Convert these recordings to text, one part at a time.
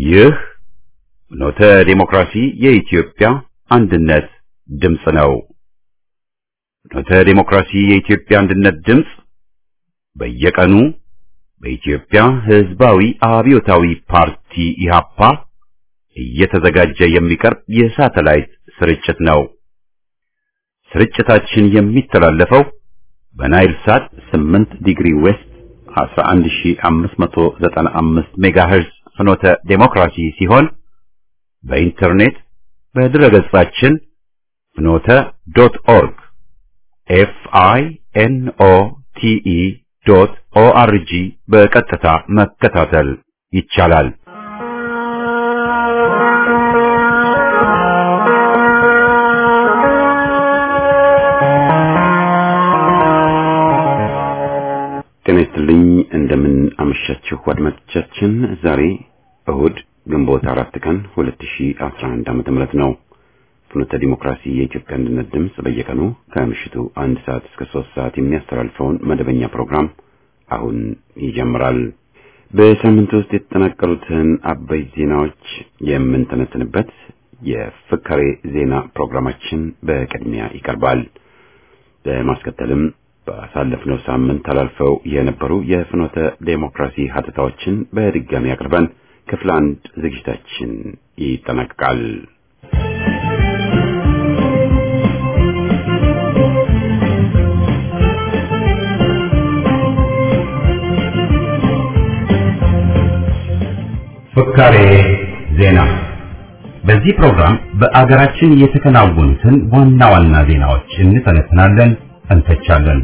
ይህ ኖተ ዴሞክራሲ የኢትዮጵያ አንድነት ድምፅ ነው። ኖተ ዴሞክራሲ የኢትዮጵያ አንድነት ድምፅ በየቀኑ በኢትዮጵያ ሕዝባዊ አብዮታዊ ፓርቲ ኢህአፓ እየተዘጋጀ የሚቀርብ የሳተላይት ስርጭት ነው። ስርጭታችን የሚተላለፈው በናይል ሳት 8 ዲግሪ ዌስት 11595 ሜጋሄርዝ ፍኖተ ዴሞክራሲ ሲሆን በኢንተርኔት በድረገጻችን ፍኖተ ዶት ኦርግ ኤፍ አይ ኤን ኦ ቲ ኢ ዶት ኦ አር ጂ በቀጥታ መከታተል ይቻላል። ጤና ይስጥልኝ። እንደምን አመሻችሁ አድማጮቻችን። ዛሬ እሁድ ግንቦት አራት ቀን 2011 ዓመተ ምህረት ነው። ፍኖተ ዲሞክራሲ የኢትዮጵያ አንድነት ድምፅ በየቀኑ ከምሽቱ አንድ ሰዓት እስከ ሶስት ሰዓት የሚያስተላልፈውን መደበኛ ፕሮግራም አሁን ይጀምራል። በሳምንት ውስጥ የተጠናቀሩትን አበይት ዜናዎች የምንተነትንበት የፍካሬ ዜና ፕሮግራማችን በቅድሚያ ይቀርባል። በማስከተልም ባሳለፍነው ሳምንት ተላልፈው የነበሩ የፍኖተ ዴሞክራሲ ሀተታዎችን በድጋሚ አቅርበን ክፍል አንድ ዝግጅታችን ይጠናቀቃል። ፍካሬ ዜና። በዚህ ፕሮግራም በአገራችን የተከናወኑትን ዋና ዋና ዜናዎች እንተነትናለን፣ እንተቻለን።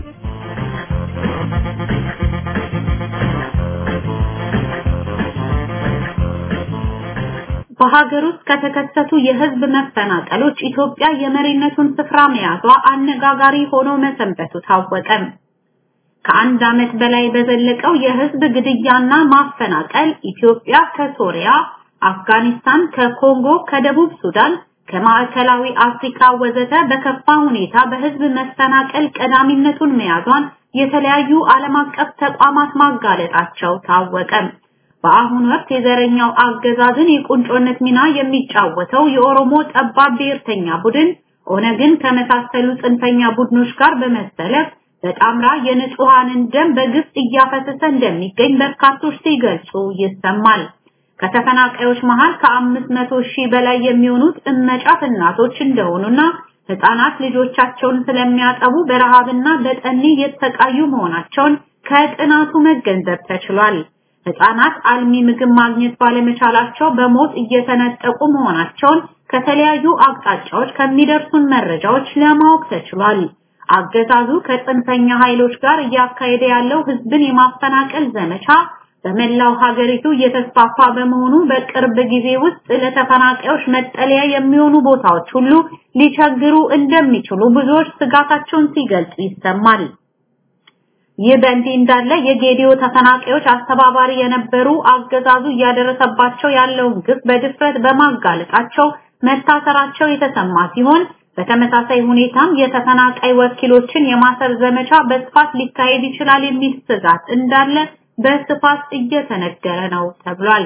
በሀገር ውስጥ ከተከሰቱ የህዝብ መፈናቀሎች ኢትዮጵያ የመሪነቱን ስፍራ መያዟ አነጋጋሪ ሆኖ መሰንበቱ ታወቀ። ከአንድ ዓመት በላይ በዘለቀው የህዝብ ግድያና ማፈናቀል ኢትዮጵያ ከሶሪያ፣ አፍጋኒስታን፣ ከኮንጎ፣ ከደቡብ ሱዳን፣ ከማዕከላዊ አፍሪካ ወዘተ በከፋ ሁኔታ በህዝብ መፈናቀል ቀዳሚነቱን መያዟን የተለያዩ ዓለም አቀፍ ተቋማት ማጋለጣቸው ታወቀ። በአሁኑ ወቅት የዘረኛው አገዛዝን የቁንጮነት ሚና የሚጫወተው የኦሮሞ ጠባብ ብሔርተኛ ቡድን ኦነግን ከመሳሰሉ ጽንፈኛ ቡድኖች ጋር በመሰለፍ በጣምራ የንጹሃንን ደም በግፍ እያፈሰሰ እንደሚገኝ በርካቶች ሲገልጹ ይሰማል። ከተፈናቃዮች መሃል ከአምስት መቶ ሺህ በላይ የሚሆኑት እመጫት እናቶች እንደሆኑና ህፃናት ልጆቻቸውን ስለሚያጠቡ በረሃብና በጠኔ የተሰቃዩ መሆናቸውን ከጥናቱ መገንዘብ ተችሏል። ህፃናት አልሚ ምግብ ማግኘት ባለመቻላቸው በሞት እየተነጠቁ መሆናቸውን ከተለያዩ አቅጣጫዎች ከሚደርሱን መረጃዎች ለማወቅ ተችሏል። አገዛዙ ከጽንፈኛ ኃይሎች ጋር እያካሄደ ያለው ህዝብን የማፈናቀል ዘመቻ በመላው ሀገሪቱ እየተስፋፋ በመሆኑ በቅርብ ጊዜ ውስጥ ለተፈናቃዮች መጠለያ የሚሆኑ ቦታዎች ሁሉ ሊቸግሩ እንደሚችሉ ብዙዎች ስጋታቸውን ሲገልጹ ይሰማል። ይህ በእንዲህ እንዳለ የጌዲዮ ተፈናቃዮች አስተባባሪ የነበሩ አገዛዙ እያደረሰባቸው ያለውን ግፍ በድፍረት በማጋለጣቸው መታሰራቸው የተሰማ ሲሆን በተመሳሳይ ሁኔታም የተፈናቃይ ወኪሎችን የማሰር ዘመቻ በስፋት ሊካሄድ ይችላል የሚል ስጋት እንዳለ በስፋት እየተነገረ ነው ተብሏል።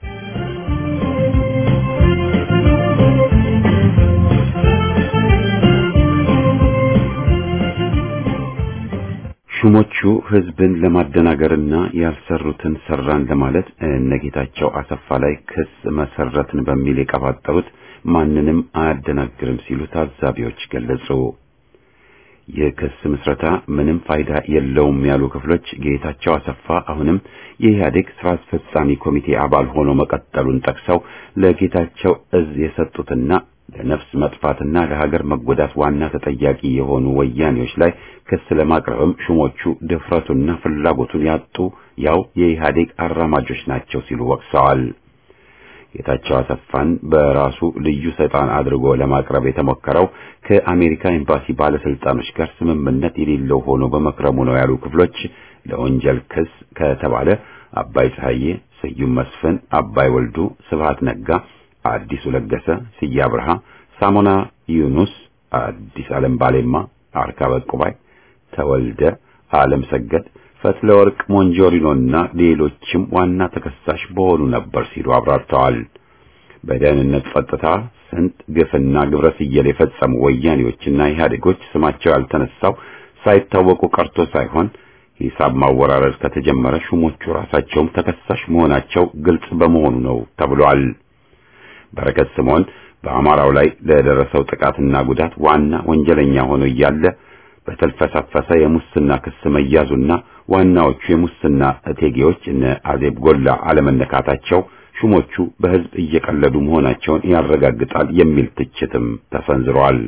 ሹሞቹ ህዝብን ለማደናገርና ያልሰሩትን ሰራን ለማለት እነጌታቸው አሰፋ ላይ ክስ መሰረትን በሚል የቀባጠሩት ማንንም አያደናግርም ሲሉ ታዛቢዎች ገለጹ። ይህ ክስ ምስረታ ምንም ፋይዳ የለውም ያሉ ክፍሎች ጌታቸው አሰፋ አሁንም የኢህአዴግ ስራ አስፈጻሚ ኮሚቴ አባል ሆኖ መቀጠሉን ጠቅሰው ለጌታቸው እዝ የሰጡትና ለነፍስ መጥፋትና ለሀገር መጎዳት ዋና ተጠያቂ የሆኑ ወያኔዎች ላይ ክስ ለማቅረብም ሹሞቹ ድፍረቱና ፍላጎቱን ያጡ ያው የኢህአዴግ አራማጆች ናቸው ሲሉ ወቅሰዋል። ጌታቸው አሰፋን በራሱ ልዩ ሰይጣን አድርጎ ለማቅረብ የተሞከረው ከአሜሪካ ኤምባሲ ባለስልጣኖች ጋር ስምምነት የሌለው ሆኖ በመክረሙ ነው ያሉ ክፍሎች ለወንጀል ክስ ከተባለ አባይ ፀሐዬ፣ ስዩም መስፍን፣ አባይ ወልዱ፣ ስብሃት ነጋ፣ አዲሱ ለገሰ፣ ስዬ አብርሃ፣ ሳሞና ዩኑስ፣ አዲስ ዓለም ባሌማ፣ አርካበ ቁባይ፣ ተወልደ፣ ዓለም ሰገድ፣ ፈትለወርቅ ሞንጆሪኖና ሌሎችም ዋና ተከሳሽ በሆኑ ነበር ሲሉ አብራርተዋል። በደህንነት ጸጥታ ስንት ግፍና ግብረ ስየል የፈጸሙ ወያኔዎችና ኢህአዴጎች ስማቸው ያልተነሳው ሳይታወቁ ቀርቶ ሳይሆን ሂሳብ ማወራረድ ከተጀመረ ሹሞቹ ራሳቸውም ተከሳሽ መሆናቸው ግልጽ በመሆኑ ነው ተብሏል። በረከት ስምዖን በአማራው ላይ ለደረሰው ጥቃትና ጉዳት ዋና ወንጀለኛ ሆኖ እያለ በተልፈሰፈሰ የሙስና ክስ መያዙና ዋናዎቹ የሙስና እቴጌዎች እነ አዜብ ጎላ አለመነካታቸው ሹሞቹ በሕዝብ እየቀለዱ መሆናቸውን ያረጋግጣል የሚል ትችትም ተሰንዝሯል።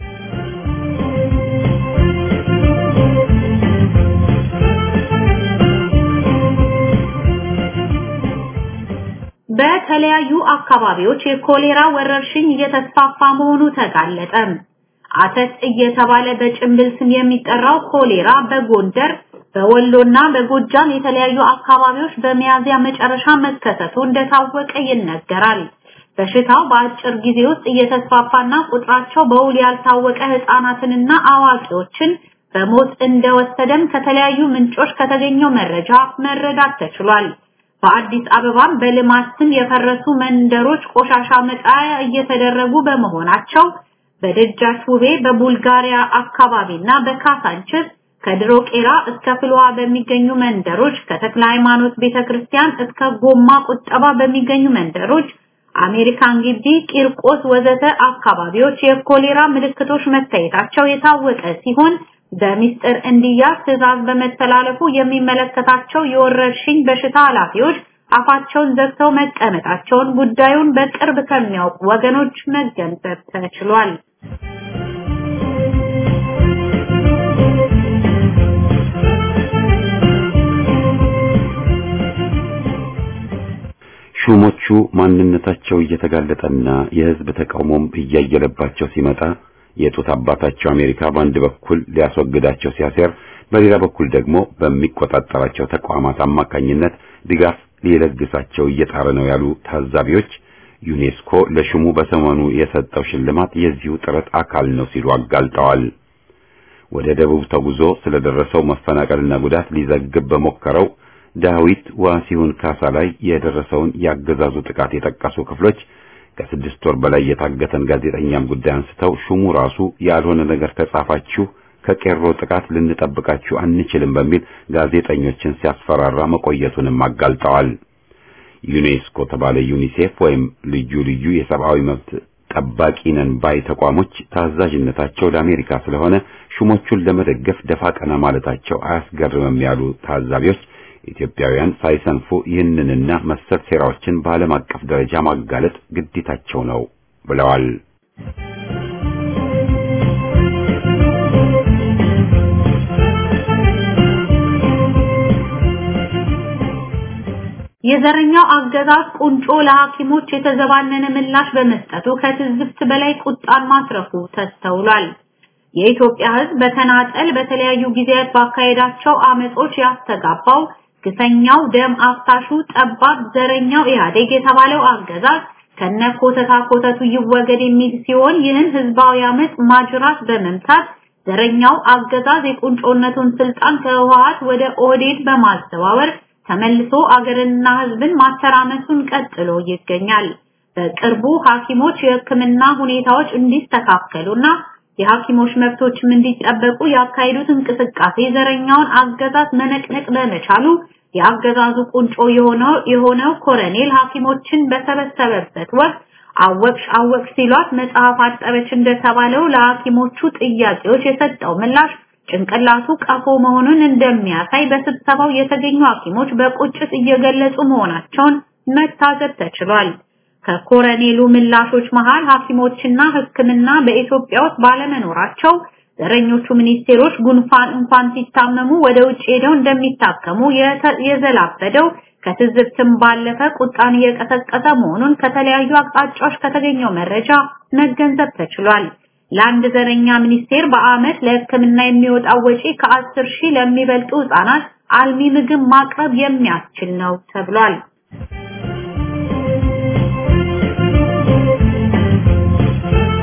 በተለያዩ አካባቢዎች የኮሌራ ወረርሽኝ እየተስፋፋ መሆኑ ተጋለጠ። አተት እየተባለ በጭምብል ስም የሚጠራው ኮሌራ በጎንደር በወሎና በጎጃም የተለያዩ አካባቢዎች በሚያዝያ መጨረሻ መከሰቱ እንደታወቀ ይነገራል። በሽታው በአጭር ጊዜ ውስጥ እየተስፋፋና ቁጥራቸው በውል ያልታወቀ ህፃናትንና አዋቂዎችን በሞት እንደወሰደም ከተለያዩ ምንጮች ከተገኘው መረጃ መረዳት ተችሏል። በአዲስ አበባም በልማት ስም የፈረሱ መንደሮች ቆሻሻ መጣያ እየተደረጉ በመሆናቸው በደጃች ውቤ በቡልጋሪያ አካባቢና በካሳንችስ ከድሮ ቄራ እስከ ፍልውሃ በሚገኙ መንደሮች ከተክለ ሃይማኖት ቤተክርስቲያን እስከ ጎማ ቁጠባ በሚገኙ መንደሮች አሜሪካን ግቢ፣ ቂርቆስ ወዘተ አካባቢዎች የኮሌራ ምልክቶች መታየታቸው የታወቀ ሲሆን በሚስጥር እንዲያዝ ትዕዛዝ በመተላለፉ የሚመለከታቸው የወረርሽኝ በሽታ ኃላፊዎች አፋቸውን ዘግተው መቀመጣቸውን ጉዳዩን በቅርብ ከሚያውቁ ወገኖች መገንዘብ ተችሏል። ሹሞቹ ማንነታቸው እየተጋለጠና የሕዝብ ተቃውሞም እያየለባቸው ሲመጣ የጡት አባታቸው አሜሪካ በአንድ በኩል ሊያስወግዳቸው ሲያሴር፣ በሌላ በኩል ደግሞ በሚቆጣጠራቸው ተቋማት አማካኝነት ድጋፍ ሊለግሳቸው እየጣረ ነው ያሉ ታዛቢዎች ዩኔስኮ ለሹሙ በሰሞኑ የሰጠው ሽልማት የዚሁ ጥረት አካል ነው ሲሉ አጋልጠዋል። ወደ ደቡብ ተጉዞ ስለደረሰው መፈናቀልና ጉዳት ሊዘግብ በሞከረው ዳዊት ዋሲሁን ካሳ ላይ የደረሰውን ያገዛዙ ጥቃት የጠቀሱ ክፍሎች ከስድስት ወር በላይ የታገተን ጋዜጠኛም ጉዳይ አንስተው ሹሙ ራሱ ያልሆነ ነገር ከጻፋችሁ ከቄሮ ጥቃት ልንጠብቃችሁ አንችልም በሚል ጋዜጠኞችን ሲያስፈራራ መቆየቱንም አጋልጠዋል። ዩኔስኮ ተባለ ዩኒሴፍ ወይም ልዩ ልዩ የሰብአዊ መብት ጠባቂ ነን ባይ ተቋሞች ታዛዥነታቸው ለአሜሪካ ስለሆነ ሹሞቹን ለመደገፍ ደፋ ቀና ማለታቸው አያስገርምም ያሉ ታዛቢዎች ኢትዮጵያውያን ሳይሰንፉ ይህንንና መሰል ሴራዎችን በዓለም አቀፍ ደረጃ ማጋለጥ ግዴታቸው ነው ብለዋል። የዘረኛው አገዛዝ ቁንጮ ለሐኪሞች የተዘባነነ ምላሽ በመስጠቱ ከትዝብት በላይ ቁጣን ማትረፉ ተስተውሏል። የኢትዮጵያ ሕዝብ በተናጠል በተለያዩ ጊዜያት ባካሄዳቸው አመጾች ያስተጋባው ግፈኛው ደም አፍሳሹ ጠባብ ዘረኛው ኢህአዴግ የተባለው አገዛዝ ከነ ኮተታ ኮተቱ ይወገድ የሚል ሲሆን ይህን ህዝባዊ አመጽ ማጅራት በመምታት ዘረኛው አገዛዝ የቁንጮነቱን ስልጣን ከህወሓት ወደ ኦህዴድ በማዘዋወር ተመልሶ አገርንና ህዝብን ማተራመሱን ቀጥሎ ይገኛል። በቅርቡ ሐኪሞች የህክምና ሁኔታዎች እንዲስተካከሉና የሐኪሞች መብቶችም እንዲጠበቁ ያካሄዱት እንቅስቃሴ ዘረኛውን አገዛዝ መነቅነቅ በመቻሉ የአገዛዙ ቁንጮ የሆነው የሆነው ኮረኔል ሐኪሞችን በሰበሰበበት ወቅት አወቅሽ አወቅሽ ሲሏት መጽሐፍ አጠበች እንደተባለው ለሐኪሞቹ ጥያቄዎች የሰጠው ምላሽ ጭንቅላቱ ቀፎ መሆኑን እንደሚያሳይ በስብሰባው የተገኙ ሐኪሞች በቁጭት እየገለጹ መሆናቸውን መታዘብ ተችሏል። ከኮረኔሉ ምላሾች መሃል ሐኪሞችና ሕክምና በኢትዮጵያ ውስጥ ባለመኖራቸው ዘረኞቹ ሚኒስቴሮች ጉንፋን እንኳን ሲታመሙ ወደ ውጭ ሄደው እንደሚታከሙ የዘላበደው ከትዝብትም ባለፈ ቁጣን እየቀሰቀሰ መሆኑን ከተለያዩ አቅጣጫዎች ከተገኘው መረጃ መገንዘብ ተችሏል። ለአንድ ዘረኛ ሚኒስቴር በአመት ለሕክምና የሚወጣው ወጪ ከአስር ሺህ ለሚበልጡ ህጻናት አልሚ ምግብ ማቅረብ የሚያስችል ነው ተብሏል።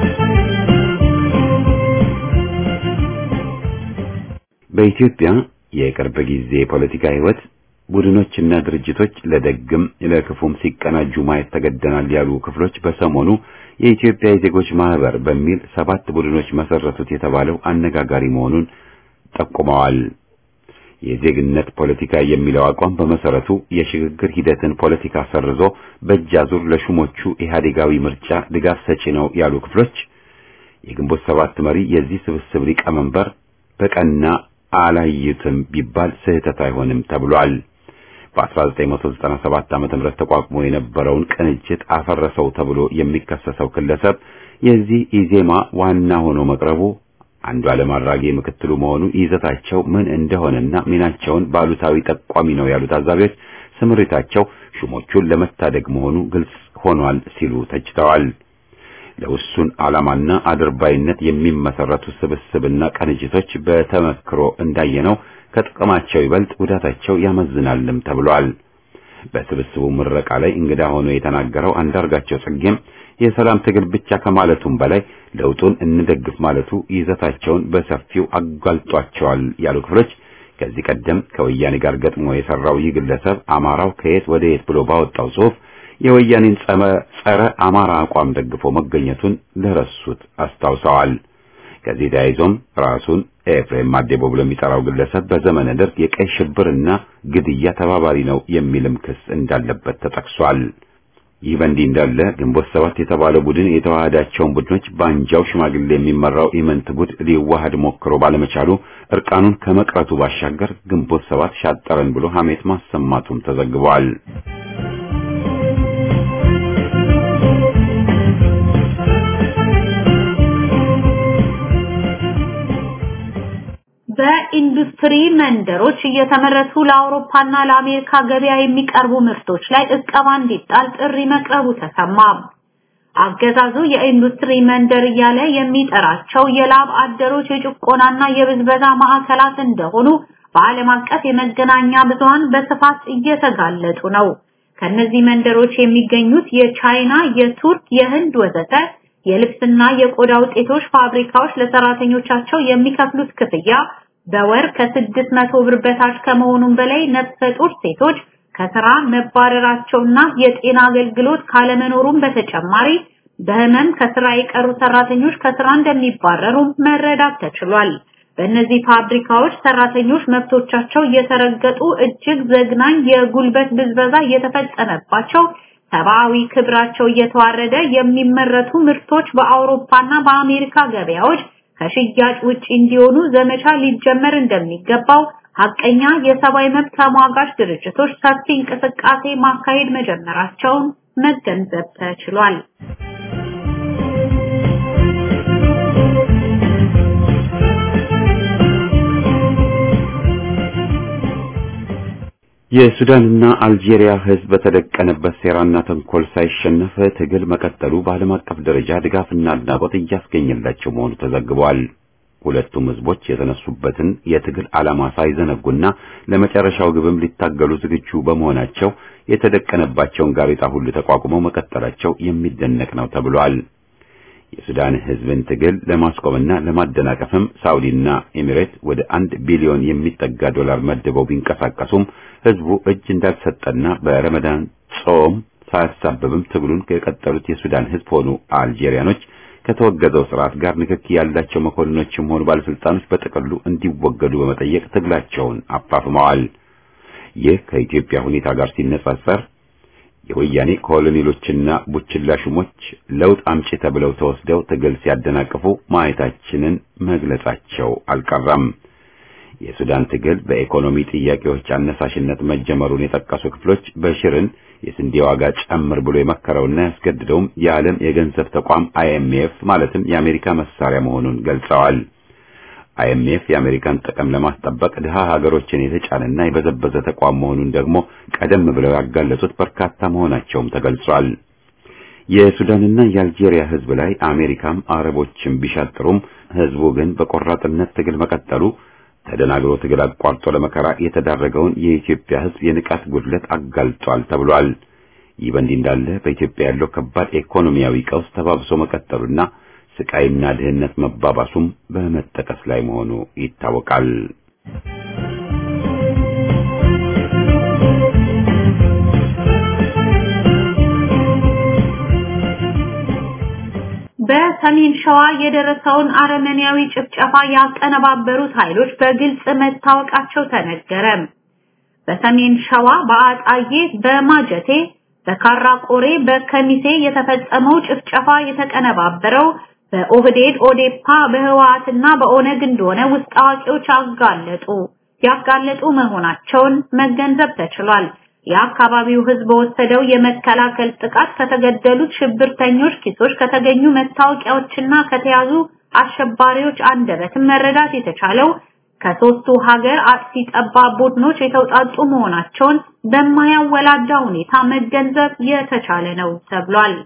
በኢትዮጵያ የቅርብ ጊዜ የፖለቲካ ህይወት ቡድኖችና ድርጅቶች ለደግም ለክፉም ሲቀናጁ ማየት ተገደናል ያሉ ክፍሎች በሰሞኑ የኢትዮጵያ የዜጎች ማህበር በሚል ሰባት ቡድኖች መሰረቱት የተባለው አነጋጋሪ መሆኑን ጠቁመዋል። የዜግነት ፖለቲካ የሚለው አቋም በመሰረቱ የሽግግር ሂደትን ፖለቲካ ሰርዞ በእጅ አዙር ለሹሞቹ ኢህአዴጋዊ ምርጫ ድጋፍ ሰጪ ነው ያሉ ክፍሎች የግንቦት ሰባት መሪ የዚህ ስብስብ ሊቀመንበር በቀና አላዩትም ቢባል ስህተት አይሆንም ተብሏል። በ1997 ዓ.ም ተቋቁሞ የነበረውን ቅንጅት አፈረሰው ተብሎ የሚከሰሰው ግለሰብ የዚህ ኢዜማ ዋና ሆኖ መቅረቡ አንዱ ዓለም አራጌ ምክትሉ መሆኑ ይዘታቸው ምን እንደሆነና ሚናቸውን ባሉታዊ ጠቋሚ ነው ያሉት ታዛቢዎች ስምሪታቸው ሹሞቹን ለመታደግ መሆኑ ግልጽ ሆኗል ሲሉ ተችተዋል። ለውሱን ዓላማና አድርባይነት የሚመሰረቱ ስብስብና ቅንጅቶች በተመክሮ እንዳየነው ከጥቅማቸው ይበልጥ ጉዳታቸው ያመዝናልም ተብሏል። በስብስቡ ምረቃ ላይ እንግዳ ሆኖ የተናገረው አንዳርጋቸው ጽጌም የሰላም ትግል ብቻ ከማለቱም በላይ ለውጡን እንደግፍ ማለቱ ይዘታቸውን በሰፊው አጋልጧቸዋል ያሉ ክፍሎች ከዚህ ቀደም ከወያኔ ጋር ገጥሞ የሰራው ይህ ግለሰብ አማራው ከየት ወደ የት ብሎ ባወጣው ጽሑፍ የወያኔን ጸረ አማራ አቋም ደግፎ መገኘቱን ለረሱት አስታውሰዋል። ከዚህ ተያይዞም ራሱን ኤፍሬም ማዴቦ ብሎ የሚጠራው ግለሰብ በዘመነ ደርግ የቀይ ሽብርና ግድያ ተባባሪ ነው የሚልም ክስ እንዳለበት ተጠቅሷል። ይህ በእንዲህ እንዳለ ግንቦት ሰባት የተባለው ቡድን የተዋሃዳቸውን ቡድኖች በአንጃው ሽማግሌ የሚመራው ኢመንት ጉድ ሊዋሃድ ሞክሮ ባለመቻሉ እርቃኑን ከመቅረቱ ባሻገር ግንቦት ሰባት ሻጠረን ብሎ ሐሜት ማሰማቱም ተዘግቧል። በኢንዱስትሪ መንደሮች እየተመረቱ ለአውሮፓና ለአሜሪካ ገበያ የሚቀርቡ ምርቶች ላይ እቀባ እንዲጣል ጥሪ መቅረቡ ተሰማ። አገዛዙ የኢንዱስትሪ መንደር እያለ የሚጠራቸው የላብ አደሮች የጭቆናና የብዝበዛ ማዕከላት እንደሆኑ በዓለም አቀፍ የመገናኛ ብዙሃን በስፋት እየተጋለጡ ነው። ከነዚህ መንደሮች የሚገኙት የቻይና፣ የቱርክ፣ የህንድ ወዘተ የልብስና የቆዳ ውጤቶች ፋብሪካዎች ለሰራተኞቻቸው የሚከፍሉት ክፍያ በወር ከስድስት መቶ ብር በታች ከመሆኑም በላይ ነፍሰ ጡር ሴቶች ከስራ መባረራቸውና የጤና አገልግሎት ካለመኖሩም በተጨማሪ በህመም ከስራ የቀሩ ሰራተኞች ከስራ እንደሚባረሩ መረዳት ተችሏል። በእነዚህ ፋብሪካዎች ሰራተኞች መብቶቻቸው እየተረገጡ እጅግ ዘግናኝ የጉልበት ብዝበዛ እየተፈጸመባቸው ሰብአዊ ክብራቸው እየተዋረደ የሚመረቱ ምርቶች በአውሮፓና በአሜሪካ ገበያዎች ከሽያጭ ውጪ እንዲሆኑ ዘመቻ ሊጀመር እንደሚገባው ሀቀኛ የሰብአዊ መብት ተሟጋች ድርጅቶች ሰፊ እንቅስቃሴ ማካሄድ መጀመራቸውን መገንዘብ ተችሏል። የሱዳንና አልጄሪያ ህዝብ በተደቀነበት ሴራና ተንኮል ሳይሸነፍ ትግል መቀጠሉ በዓለም አቀፍ ደረጃ ድጋፍና አድናቆት እያስገኘላቸው መሆኑ ተዘግቧል። ሁለቱም ህዝቦች የተነሱበትን የትግል ዓላማ ሳይዘነጉና ለመጨረሻው ግብም ሊታገሉ ዝግጁ በመሆናቸው የተደቀነባቸውን ጋሬጣ ሁሉ ተቋቁመው መቀጠላቸው የሚደነቅ ነው ተብሏል። የሱዳን ህዝብን ትግል ለማስቆምና ለማደናቀፍም ሳውዲና ኤሚሬት ወደ አንድ ቢሊዮን የሚጠጋ ዶላር መድበው ቢንቀሳቀሱም ህዝቡ እጅ እንዳልሰጠና በረመዳን ጾም ሳያሳብብም ትግሉን የቀጠሉት የሱዳን ህዝብ ሆኑ አልጄሪያኖች ከተወገዘው ስርዓት ጋር ንክኪ ያላቸው መኮንኖችም ሆኑ ባለስልጣኖች በጥቅሉ እንዲወገዱ በመጠየቅ ትግላቸውን አፋፍመዋል። ይህ ከኢትዮጵያ ሁኔታ ጋር ሲነጻጸር የወያኔ ኮሎኔሎችና ቡችላ ሹሞች ለውጥ አምጪ ተብለው ተወስደው ትግል ሲያደናቅፉ ማየታችንን መግለጻቸው አልቀረም። የሱዳን ትግል በኢኮኖሚ ጥያቄዎች አነሳሽነት መጀመሩን የጠቀሱ ክፍሎች በሽርን የስንዴ ዋጋ ጨምር ብሎ የመከረውና ያስገድደውም የዓለም የገንዘብ ተቋም አይኤምኤፍ ማለትም የአሜሪካ መሳሪያ መሆኑን ገልጸዋል። አይኤምኤፍ የአሜሪካን ጥቅም ለማስጠበቅ ድሃ ሀገሮችን የተጫነና የበዘበዘ ተቋም መሆኑን ደግሞ ቀደም ብለው ያጋለጹት በርካታ መሆናቸውም ተገልጿል። የሱዳንና የአልጄሪያ ህዝብ ላይ አሜሪካም አረቦችም ቢሻጥሩም ህዝቡ ግን በቆራጥነት ትግል መቀጠሉ ተደናግሮ ትግል አቋርጦ ለመከራ የተዳረገውን የኢትዮጵያ ህዝብ የንቃት ጉድለት አጋልጧል ተብሏል። ይህ በእንዲህ እንዳለ በኢትዮጵያ ያለው ከባድ ኢኮኖሚያዊ ቀውስ ተባብሶ መቀጠሉና ስቃይና ድህነት መባባሱም በመጠቀስ ላይ መሆኑ ይታወቃል። በሰሜን ሸዋ የደረሰውን አረመኔያዊ ጭፍጨፋ ያቀነባበሩት ኃይሎች በግልጽ መታወቃቸው ተነገረ። በሰሜን ሸዋ በአጣዬ፣ በማጀቴ፣ በካራ ቆሬ፣ በከሚሴ የተፈጸመው ጭፍጨፋ የተቀነባበረው በኦህዴድ ኦዴፓ በህወሓትና በኦነግ እንደሆነ ውስጥ አዋቂዎች አጋለጡ ያጋለጡ መሆናቸውን መገንዘብ ተችሏል። የአካባቢው ህዝብ በወሰደው የመከላከል ጥቃት ከተገደሉት ሽብርተኞች ኪሶች ከተገኙ መታወቂያዎችና ከተያዙ አሸባሪዎች አንደበትም መረዳት የተቻለው ከሶስቱ ሀገር አጥፊ ጠባብ ቡድኖች የተውጣጡ መሆናቸውን በማያወላዳ ሁኔታ መገንዘብ የተቻለ ነው ተብሏል።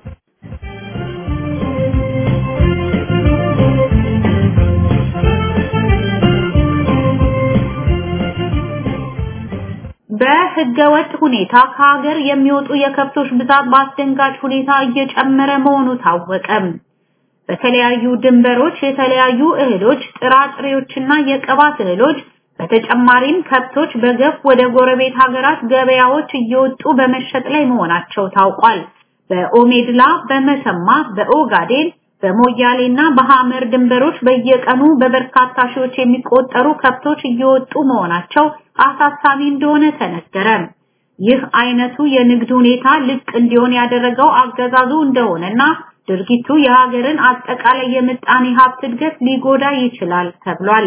በህገወጥ ሁኔታ ከሀገር የሚወጡ የከብቶች ብዛት በአስደንጋጭ ሁኔታ እየጨመረ መሆኑ ታወቀ። በተለያዩ ድንበሮች የተለያዩ እህሎች፣ ጥራጥሬዎችና የቅባት እህሎች በተጨማሪም ከብቶች በገፍ ወደ ጎረቤት ሀገራት ገበያዎች እየወጡ በመሸጥ ላይ መሆናቸው ታውቋል። በኦሜድላ፣ በመሰማ፣ በኦጋዴን፣ በሞያሌና በሐመር ድንበሮች በየቀኑ በበርካታ ሺዎች የሚቆጠሩ ከብቶች እየወጡ መሆናቸው አሳሳቢ እንደሆነ ተነገረ። ይህ አይነቱ የንግድ ሁኔታ ልቅ እንዲሆን ያደረገው አገዛዙ እንደሆነና ድርጊቱ የሀገርን አጠቃላይ የምጣኔ ሀብት እድገት ሊጎዳ ይችላል ተብሏል።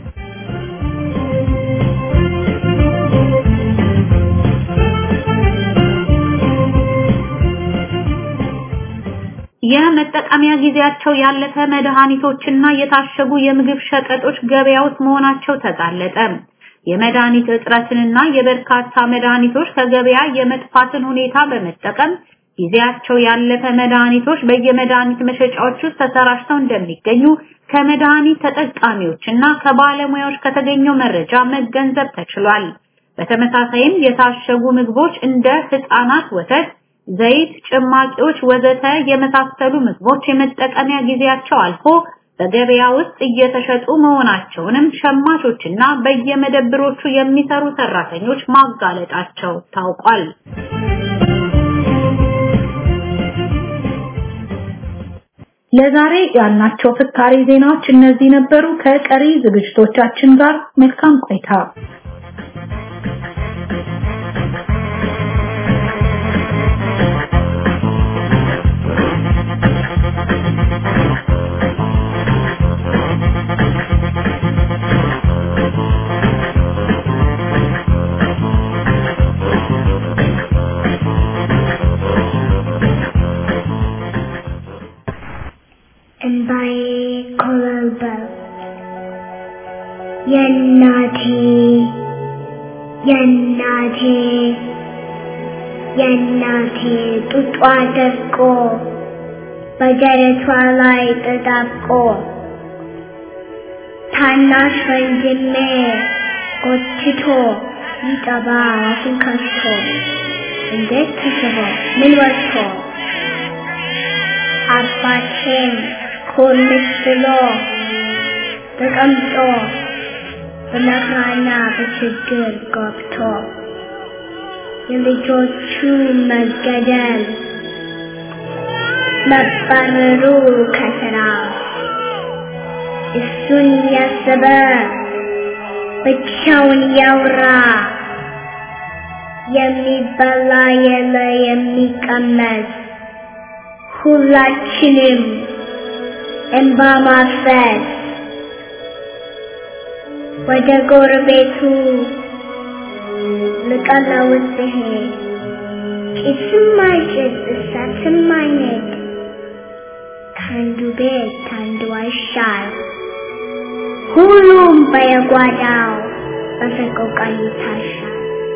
የመጠቀሚያ ጊዜያቸው ያለፈ መድኃኒቶችና የታሸጉ የምግብ ሸቀጦች ገበያ ውስጥ መሆናቸው ተጋለጠ። የመድኃኒት እጥረትንና የበርካታ መድኃኒቶች ከገበያ የመጥፋትን ሁኔታ በመጠቀም ጊዜያቸው ያለፈ መድኃኒቶች በየመድኃኒት መሸጫዎች ውስጥ ተሰራጭተው እንደሚገኙ ከመድኃኒት ተጠቃሚዎችና ከባለሙያዎች ከተገኘው መረጃ መገንዘብ ተችሏል። በተመሳሳይም የታሸጉ ምግቦች እንደ ህፃናት ወተት፣ ዘይት፣ ጭማቂዎች ወዘተ የመሳሰሉ ምግቦች የመጠቀሚያ ጊዜያቸው አልፎ በገበያ ውስጥ እየተሸጡ መሆናቸውንም ሸማቾችና በየመደብሮቹ የሚሰሩ ሰራተኞች ማጋለጣቸው ታውቋል። ለዛሬ ያልናቸው ፍካሬ ዜናዎች እነዚህ ነበሩ። ከቀሪ ዝግጅቶቻችን ጋር መልካም ቆይታ። እምባዬ ኮበለበለ የእናቴ የእናቴ የእናቴ ጡጧ ደርቆ በደረቷ ላይ ተጣብቆ ታናሽ ወንድሜ ጎትቶ ይጠባ አፉን ከፍቶ እንዴት ተስቦ ምን ወጥቶ አባቴም ኮልስ ብሎ ተቀምጦ በመከራና በችግር ገብቶ የልጆቹ መገደል መባረሩ ከስራ እሱን ያሰበ ብቻውን ያውራ የሚበላ የለ የሚቀመስ ሁላችንም እንባ ማፈስ ወደ ጎረቤቱ ልቀለውስ ሲሄድ ጭስም አይጭስ እሳትም አይነድ ከአንዱ ቤት ከአንዱ አይሻል ሁሉም በየጓዳው በሰቆቃ ይታሻል።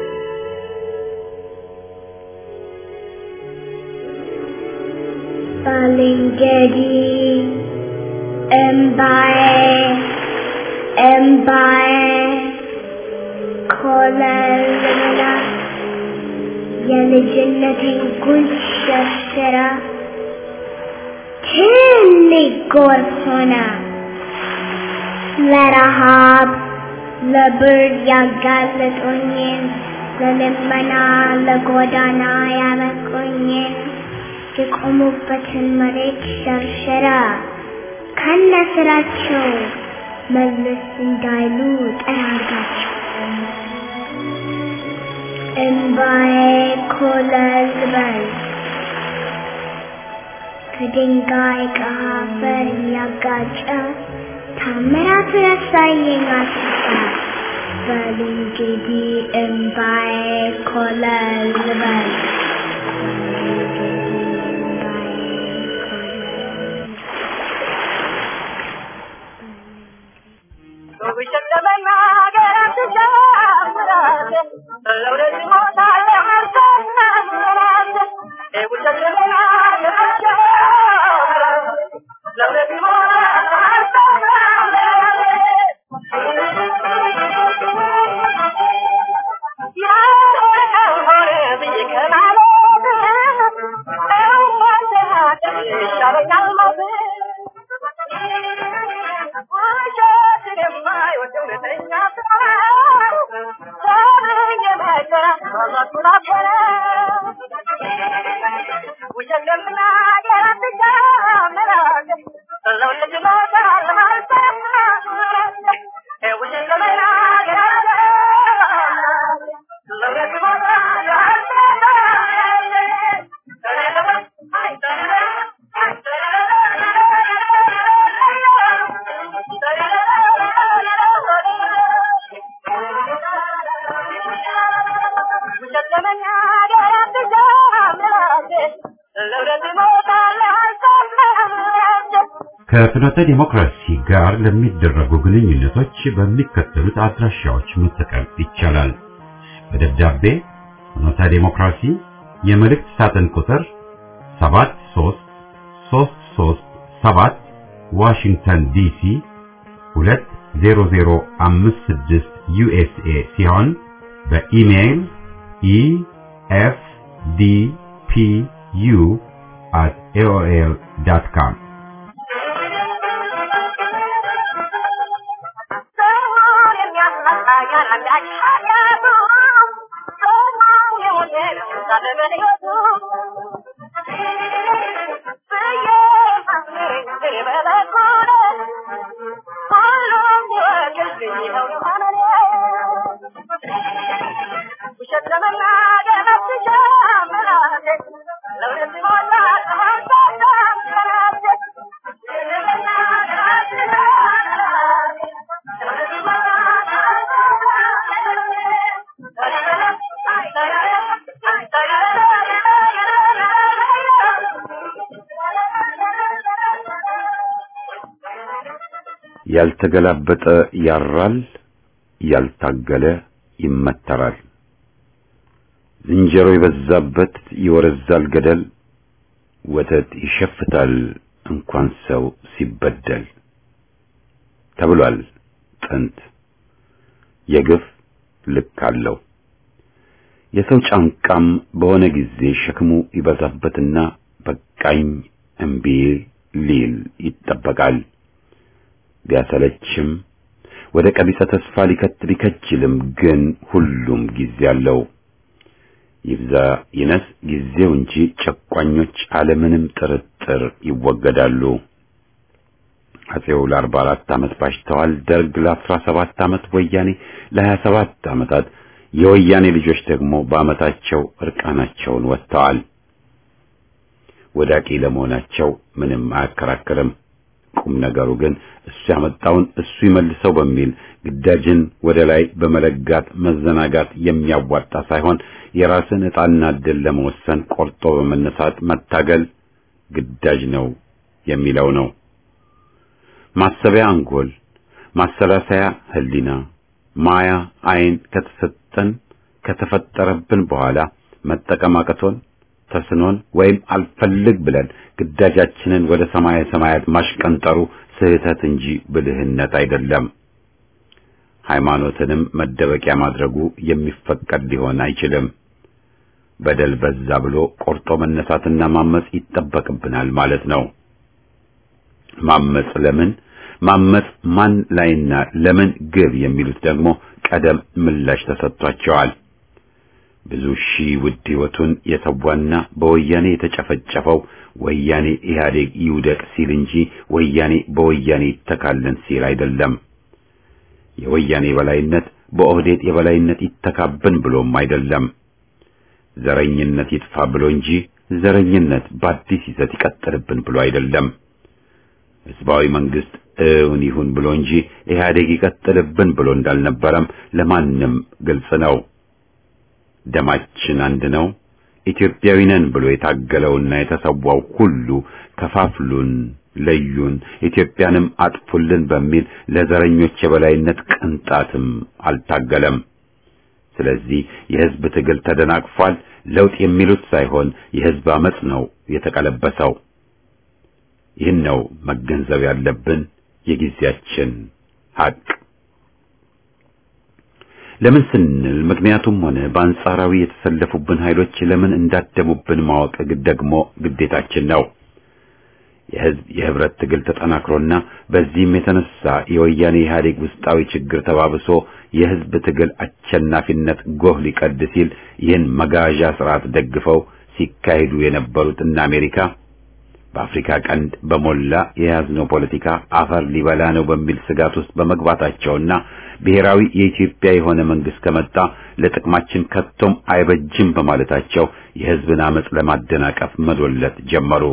ባልንጀሪ እምባዬ እምባዬ ኮለልላ የልጅነቴን ጉድ ሸርሽራ ትልቅ ጎርፍ ሆና ለረሃብ ለብርድ ያጋለጡኝን ለልመና ለጎዳና ያበቁኝን የቆሙበትን መሬት ሸርሸራ ከነስራቸው መለስ እንዳይሉ ጠራርጋቸው እምባዬ ኮለል በል ከድንጋይ ከአፈር ያጋጨ ታምራት ያሳየኝ አስፋ በል እንግዲህ እምባዬ ኮለል በል ከፍኖተ ዲሞክራሲ ጋር ለሚደረጉ ግንኙነቶች በሚከተሉት አድራሻዎች መጠቀም ይቻላል። በደብዳቤ ፍኖተ ዲሞክራሲ የመልእክት ሳጥን ቁጥር 73337 ዋሽንግተን ዲሲ 20056 ዩኤስኤ ሲሆን በኢሜይል efdpu@aol.com ያልተገላበጠ ያራል፣ ያልታገለ ይመተራል። ዝንጀሮ የበዛበት ይወረዛል ገደል፣ ወተት ይሸፍታል እንኳን ሰው ሲበደል ተብሏል ጥንት። የግፍ ልክ አለው። የሰው ጫንቃም በሆነ ጊዜ ሸክሙ ይበዛበትና በቃኝ እምቢ ሊል ይጠበቃል። ቢያሰለችም ወደ ቀቢጸ ተስፋ ሊከት ሊከጅልም ግን ሁሉም ጊዜ አለው። ይብዛ ይነስ ጊዜው እንጂ ጨቋኞች አለምንም ጥርጥር ይወገዳሉ። አጼው ለአርባ አራት ዓመት ባሽተዋል። ደርግ ለአስራ ሰባት ዓመት፣ ወያኔ ለሀያ ሰባት ዓመታት፣ የወያኔ ልጆች ደግሞ በዓመታቸው እርቃናቸውን ወጥተዋል። ወዳቂ ለመሆናቸው ምንም አያከራክርም። ቁም ነገሩ ግን እሱ ያመጣውን እሱ ይመልሰው በሚል ግዳጅን ወደ ላይ በመለጋት መዘናጋት የሚያዋጣ ሳይሆን የራስን ዕጣና ዕድል ለመወሰን ቆርጦ በመነሳት መታገል ግዳጅ ነው የሚለው ነው። ማሰቢያ አንጎል፣ ማሰላሰያ ህሊና፣ ማያ አይን ከተሰጠን ከተፈጠረብን በኋላ መጠቀም አቅቶን ተስኖን ወይም አልፈልግ ብለን ግዳጃችንን ወደ ሰማየ ሰማያት ማሽቀንጠሩ ስህተት እንጂ ብልህነት አይደለም። ሃይማኖትንም መደበቂያ ማድረጉ የሚፈቀድ ሊሆን አይችልም። በደል በዛ ብሎ ቆርጦ መነሳትና ማመጽ ይጠበቅብናል ማለት ነው። ማመጽ ለምን ማመጽ ማን ላይና ለምን ግብ የሚሉት ደግሞ ቀደም ምላሽ ተሰጥቷቸዋል። ብዙ ሺህ ውድ ሕይወቱን የተዋና በወያኔ የተጨፈጨፈው ወያኔ ኢህአዴግ ይውደቅ ሲል እንጂ ወያኔ በወያኔ ይተካልን ሲል አይደለም። የወያኔ የበላይነት በኦህዴድ የበላይነት ይተካብን ብሎም አይደለም። ዘረኝነት ይጥፋ ብሎ እንጂ ዘረኝነት በአዲስ ይዘት ይቀጥልብን ብሎ አይደለም። ህዝባዊ መንግስት እውን ይሁን ብሎ እንጂ ኢህአዴግ ይቀጥልብን ብሎ እንዳልነበረም ለማንም ግልጽ ነው። ደማችን አንድ ነው፣ ኢትዮጵያዊ ነን ብሎ የታገለውና የተሰዋው ሁሉ ከፋፍሉን፣ ለዩን፣ ኢትዮጵያንም አጥፉልን በሚል ለዘረኞች የበላይነት ቅንጣትም አልታገለም። ስለዚህ የህዝብ ትግል ተደናቅፏል። ለውጥ የሚሉት ሳይሆን የህዝብ አመጽ ነው የተቀለበሰው። ይህን ነው መገንዘብ ያለብን የጊዜያችን ሀቅ። ለምን ስንል ምክንያቱም ሆነ በአንጻራዊ የተሰለፉብን ኃይሎች ለምን እንዳደሙብን ማወቅ ደግሞ ግዴታችን ነው። የህዝብ የህብረት ትግል ተጠናክሮና በዚህም የተነሳ የወያኔ ኢህአዴግ ውስጣዊ ችግር ተባብሶ የህዝብ ትግል አሸናፊነት ጎህ ሊቀድ ሲል ይህን መጋዣ ስርዓት ደግፈው ሲካሄዱ የነበሩት እነ አሜሪካ በአፍሪካ ቀንድ በሞላ የያዝነው ፖለቲካ አፈር ሊበላ ነው በሚል ስጋት ውስጥ በመግባታቸውና ብሔራዊ የኢትዮጵያ የሆነ መንግስት ከመጣ ለጥቅማችን ከቶም አይበጅም በማለታቸው የህዝብን አመጽ ለማደናቀፍ መዶለት ጀመሩ።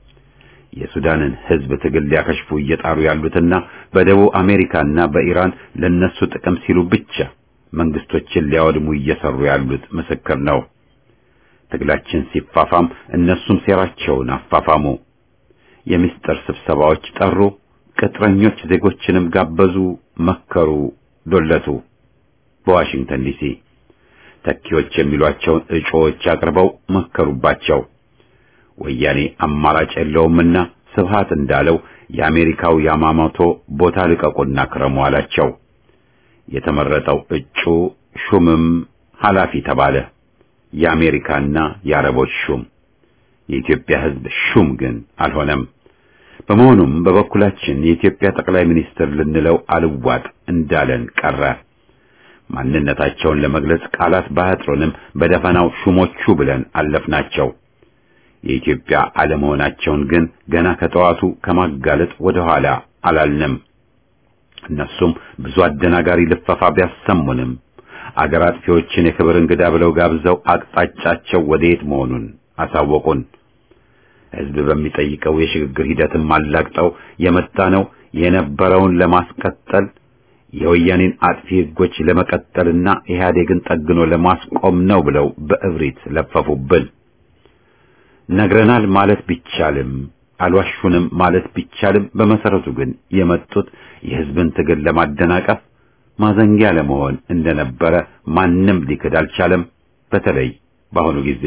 የሱዳንን ህዝብ ትግል ሊያከሽፉ እየጣሩ ያሉትና በደቡብ አሜሪካና በኢራን ለነሱ ጥቅም ሲሉ ብቻ መንግስቶችን ሊያወድሙ እየሰሩ ያሉት ምስክር ነው። ትግላችን ሲፋፋም እነሱም ሴራቸውን አፋፋሙ። የምስጢር ስብሰባዎች ጠሩ፣ ቅጥረኞች ዜጎችንም ጋበዙ፣ መከሩ፣ ዶለቱ። በዋሽንግተን ዲሲ ተኪዎች የሚሏቸውን እጩዎች አቅርበው መከሩባቸው። ወያኔ አማራጭ የለውምና ስብሃት እንዳለው የአሜሪካው ያማሞቶ ቦታ ልቀቁና ክረሙ አላቸው። የተመረጠው እጩ ሹምም ኃላፊ ተባለ። የአሜሪካና የአረቦች ሹም የኢትዮጵያ ህዝብ ሹም ግን አልሆነም። በመሆኑም በበኩላችን የኢትዮጵያ ጠቅላይ ሚኒስትር ልንለው አልዋጥ እንዳለን ቀረ። ማንነታቸውን ለመግለጽ ቃላት ባያጥሩንም በደፈናው ሹሞቹ ብለን አለፍናቸው። የኢትዮጵያ አለመሆናቸውን ግን ገና ከጠዋቱ ከማጋለጥ ወደ ኋላ አላልንም። እነሱም ብዙ አደናጋሪ ልፈፋ ቢያሰሙንም አገር አጥፊዎችን የክብር እንግዳ ብለው ጋብዘው አቅጣጫቸው ወዴት መሆኑን አሳወቁን። ህዝብ በሚጠይቀው የሽግግር ሂደትም አላግጠው የመጣ ነው የነበረውን ለማስቀጠል የወያኔን አጥፊ ህጎች ለመቀጠልና ኢህአዴግን ጠግኖ ለማስቆም ነው ብለው በእብሪት ለፈፉብን። ነግረናል ማለት ቢቻልም አልዋሹንም ማለት ቢቻልም በመሰረቱ ግን የመጡት የህዝብን ትግል ለማደናቀፍ ማዘንጊያ ለመሆን እንደነበረ ማንም ሊክድ አልቻለም። በተለይ በአሁኑ ጊዜ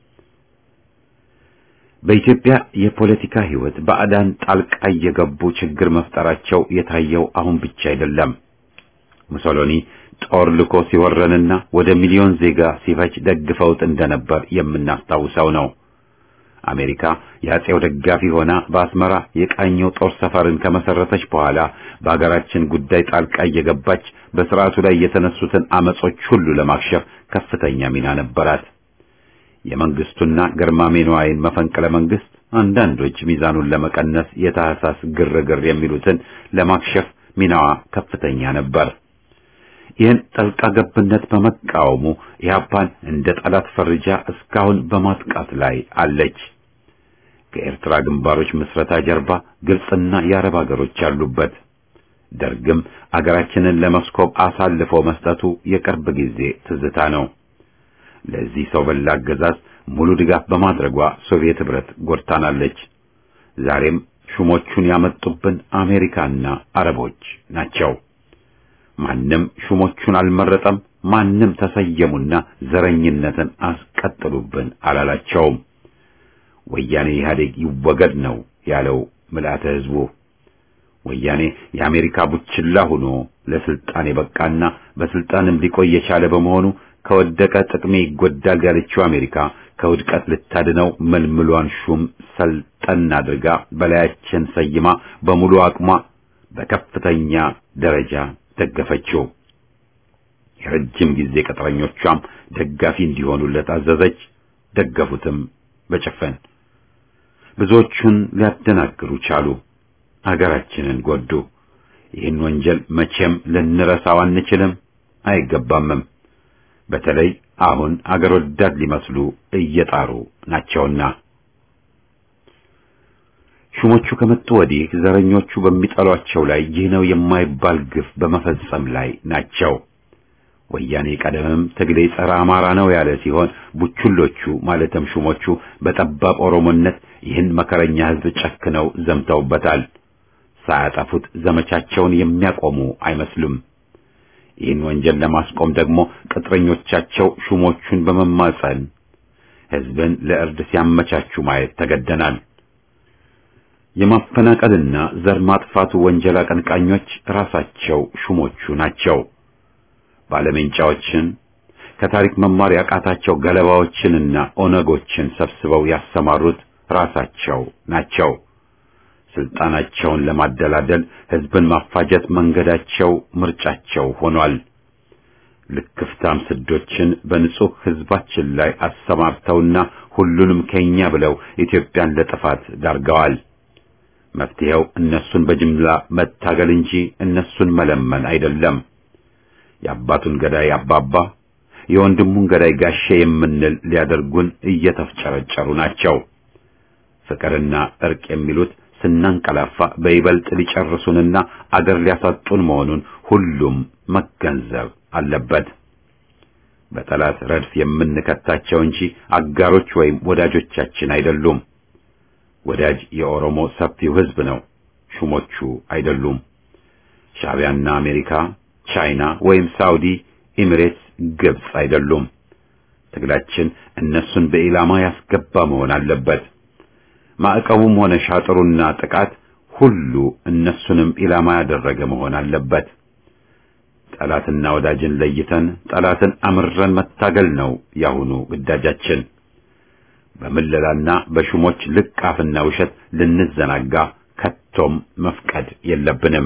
በኢትዮጵያ የፖለቲካ ህይወት ባዕዳን ጣልቃ እየገቡ ችግር መፍጠራቸው የታየው አሁን ብቻ አይደለም። ሙሶሎኒ ጦር ልኮ ሲወረንና ወደ ሚሊዮን ዜጋ ሲፈጅ ደግፈውት እንደነበር የምናስታውሰው ነው። አሜሪካ የአጼው ደጋፊ ሆና በአስመራ የቃኘው ጦር ሰፈርን ከመሰረተች በኋላ በአገራችን ጉዳይ ጣልቃ እየገባች በስርዓቱ ላይ የተነሱትን አመጾች ሁሉ ለማክሸፍ ከፍተኛ ሚና ነበራት። የመንግስቱና ገርማሜ ነዋይን መፈንቅለ መንግስት አንዳንዶች ሚዛኑን ለመቀነስ የታህሳስ ግርግር የሚሉትን ለማክሸፍ ሚናዋ ከፍተኛ ነበር። ይህን ጠልቃ ገብነት በመቃወሙ ኢህአፓን እንደ ጠላት ፈርጃ እስካሁን በማጥቃት ላይ አለች። ከኤርትራ ግንባሮች ምስረታ ጀርባ ግብጽና የአረብ ሀገሮች ያሉበት፣ ደርግም አገራችንን ለመስኮብ አሳልፎ መስጠቱ የቅርብ ጊዜ ትዝታ ነው። ለዚህ ሰው በላ አገዛዝ ሙሉ ድጋፍ በማድረጓ ሶቪየት ህብረት ጎድታናለች። ዛሬም ሹሞቹን ያመጡብን አሜሪካና አረቦች ናቸው። ማንም ሹሞቹን አልመረጠም። ማንም ተሰየሙና ዘረኝነትን አስቀጥሉብን አላላቸውም። ወያኔ ኢህአዴግ ይወገድ ነው ያለው ምልአተ ህዝቡ። ወያኔ የአሜሪካ ቡችላ ሆኖ ለስልጣን የበቃና በስልጣንም ሊቆይ የቻለ በመሆኑ ከወደቀ ጥቅሜ ይጎዳል ያለችው አሜሪካ ከውድቀት ልታድነው መልምሏን ሹም ሰልጠን አድርጋ በላያችን ሰይማ በሙሉ አቅሟ በከፍተኛ ደረጃ ደገፈችው። የረጅም ጊዜ ቅጥረኞቿም ደጋፊ እንዲሆኑለት አዘዘች። ደገፉትም በጭፍን። ብዙዎቹን ሊያደናግሩ ቻሉ። አገራችንን ጎዱ። ይህን ወንጀል መቼም ልንረሳው አንችልም፣ አይገባምም። በተለይ አሁን አገር ወዳድ ሊመስሉ እየጣሩ ናቸውና። ሹሞቹ ከመጡ ወዲህ ዘረኞቹ በሚጠሏቸው ላይ ይህ ነው የማይባል ግፍ በመፈጸም ላይ ናቸው። ወያኔ ቀደምም ትግሌ ጸረ አማራ ነው ያለ ሲሆን ቡችሎቹ ማለትም ሹሞቹ በጠባብ ኦሮሞነት ይህን መከረኛ ሕዝብ ጨክነው ዘምተውበታል። ሳያጠፉት ዘመቻቸውን የሚያቆሙ አይመስሉም። ይህን ወንጀል ለማስቆም ደግሞ ቅጥረኞቻቸው ሹሞቹን በመማጸን ሕዝብን ለእርድ ሲያመቻቹ ማየት ተገደናል። የማፈናቀልና ዘር ማጥፋቱ ወንጀል አቀንቃኞች ራሳቸው ሹሞቹ ናቸው። ባለሜንጫዎችን ከታሪክ መማር ያቃታቸው ገለባዎችንና ኦነጎችን ሰብስበው ያሰማሩት ራሳቸው ናቸው። ስልጣናቸውን ለማደላደል ሕዝብን ማፋጀት መንገዳቸው፣ ምርጫቸው ሆኗል። ልክፍታም ስዶችን በንጹህ ሕዝባችን ላይ አሰማርተውና ሁሉንም ከኛ ብለው ኢትዮጵያን ለጥፋት ዳርገዋል። መፍትሄው እነሱን በጅምላ መታገል እንጂ እነሱን መለመን አይደለም። የአባቱን ገዳይ አባባ የወንድሙን ገዳይ ጋሼ የምንል ሊያደርጉን እየተፍጨረጨሩ ናቸው። ፍቅርና እርቅ የሚሉት ስናንቀላፋ በይበልጥ ሊጨርሱንና አገር ሊያሳጡን መሆኑን ሁሉም መገንዘብ አለበት። በጠላት ረድፍ የምንከታቸው እንጂ አጋሮች ወይም ወዳጆቻችን አይደሉም። ወዳጅ የኦሮሞ ሰፊው ሕዝብ ነው፣ ሹሞቹ አይደሉም። ሻዕቢያና አሜሪካ፣ ቻይና ወይም ሳውዲ፣ ኤሚሬትስ፣ ግብጽ አይደሉም። ትግላችን እነሱን በኢላማ ያስገባ መሆን አለበት። ማዕቀቡም ሆነ ሻጥሩና ጥቃት ሁሉ እነሱንም ኢላማ ያደረገ መሆን አለበት። ጠላትና ወዳጅን ለይተን ጠላትን አምረን መታገል ነው ያሁኑ ግዳጃችን። በምለላና በሹሞች ልቃፍና ውሸት ልንዘናጋ ከቶም መፍቀድ የለብንም።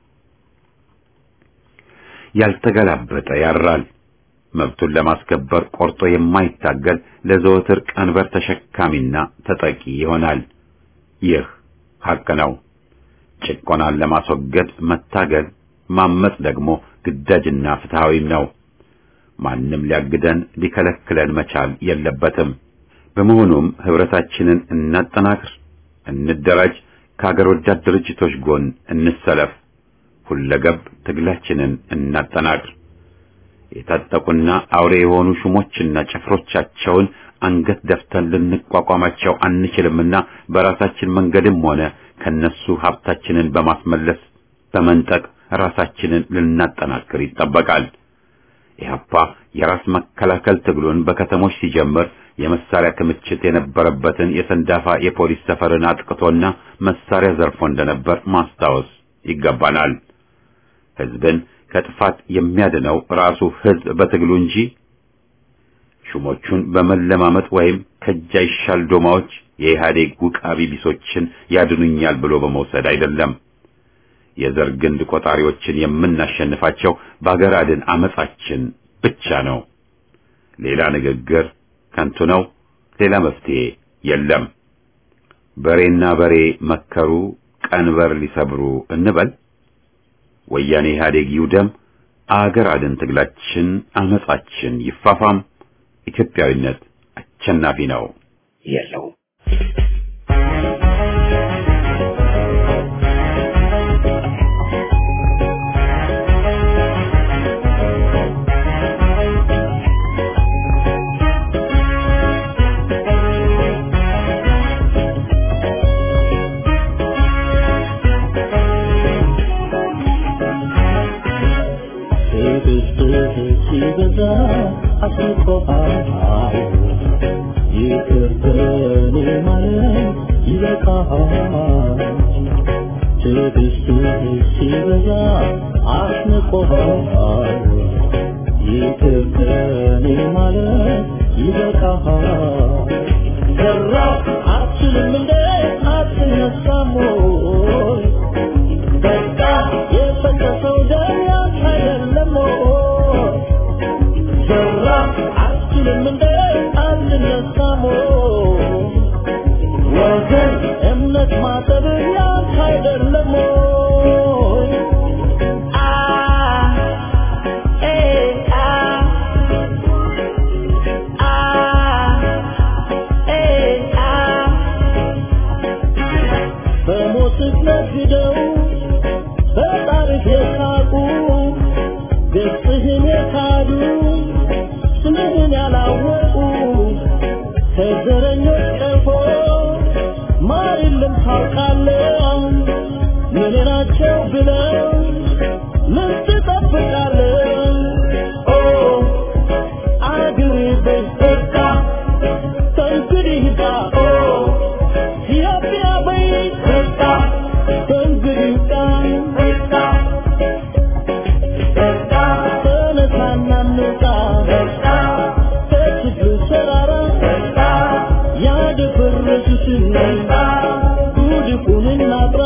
ያልተገላበጠ ያራል። መብቱን ለማስከበር ቆርጦ የማይታገል ለዘወትር ቀንበር ተሸካሚና ተጠቂ ይሆናል። ይህ ሐቅ ነው። ጭቆናን ለማስወገድ መታገል፣ ማመጽ ደግሞ ግዳጅና ፍትሃዊም ነው። ማንም ሊያግደን ሊከለክለን መቻል የለበትም። በመሆኑም ህብረታችንን እናጠናክር፣ እንደራጅ፣ ከሀገር ወዳድ ድርጅቶች ጎን እንሰለፍ፣ ሁለገብ ትግላችንን እናጠናክር። የታጠቁና አውሬ የሆኑ ሹሞችና ጭፍሮቻቸውን አንገት ደፍተን ልንቋቋማቸው አንችልምና በራሳችን መንገድም ሆነ ከነሱ ሀብታችንን በማስመለስ በመንጠቅ ራሳችንን ልናጠናክር ይጠበቃል። ኢህአፓ የራስ መከላከል ትግሉን በከተሞች ሲጀምር የመሳሪያ ክምችት የነበረበትን የሰንዳፋ የፖሊስ ሰፈርን አጥቅቶና መሳሪያ ዘርፎ እንደነበር ማስታወስ ይገባናል። ህዝብን ከጥፋት የሚያድነው ራሱ ህዝብ በትግሉ እንጂ ሹሞቹን በመለማመጥ ወይም ከእጅ አይሻል ዶማዎች የኢህአዴግ ውቃቢ ቢሶችን ያድኑኛል ብሎ በመውሰድ አይደለም። የዘር ግንድ ቆጣሪዎችን የምናሸንፋቸው በአገር አድን አመጻችን ብቻ ነው። ሌላ ንግግር ከንቱ ነው። ሌላ መፍትሄ የለም። በሬና በሬ መከሩ ቀንበር ሊሰብሩ እንበል። ወያኔ ኢህአዴግ ይውደም። አገር አድን ትግላችን አመጻችን ይፋፋም። ኢትዮጵያዊነት አሸናፊ ነው። የለውም ሲበዛ አስቆሃል ይቅር በኔ ማለት ይበቃሃል ትዕግስትህ ሲበዛ አስንቆሃል ይቅር በኔ ማለት ይበቃሃል ሰራ አትችልም እንደ አትነሳም ወይ በቃ የፈሰሰው ደም ያንተ አይደለም ወይ የእረኞች ቀፎ ማር የለም ታውቃለህ ምን ናቸው ብለው ምን ትጠብቃለህ ኦ አገሬ በይ በቃ ከእንግዲህ ጋ ኦ ኢትዮጵያ በይ በቃ ከእንግዲህ ጋ በቃ ተነሳና እንውጣ ከችግር ተራራ ያደፈረሱትን ጉድፉን እናጥራ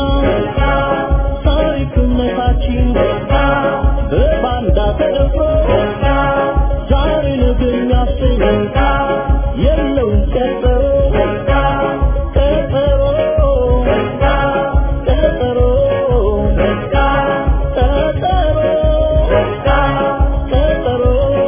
ታሪክነታችን በባንዳ ተደፍሮ ዛሬ ነገ የሚያሰኝ የለውም ቀጠሮ ቀጠሮ ቀጠሮ ቀጠሮ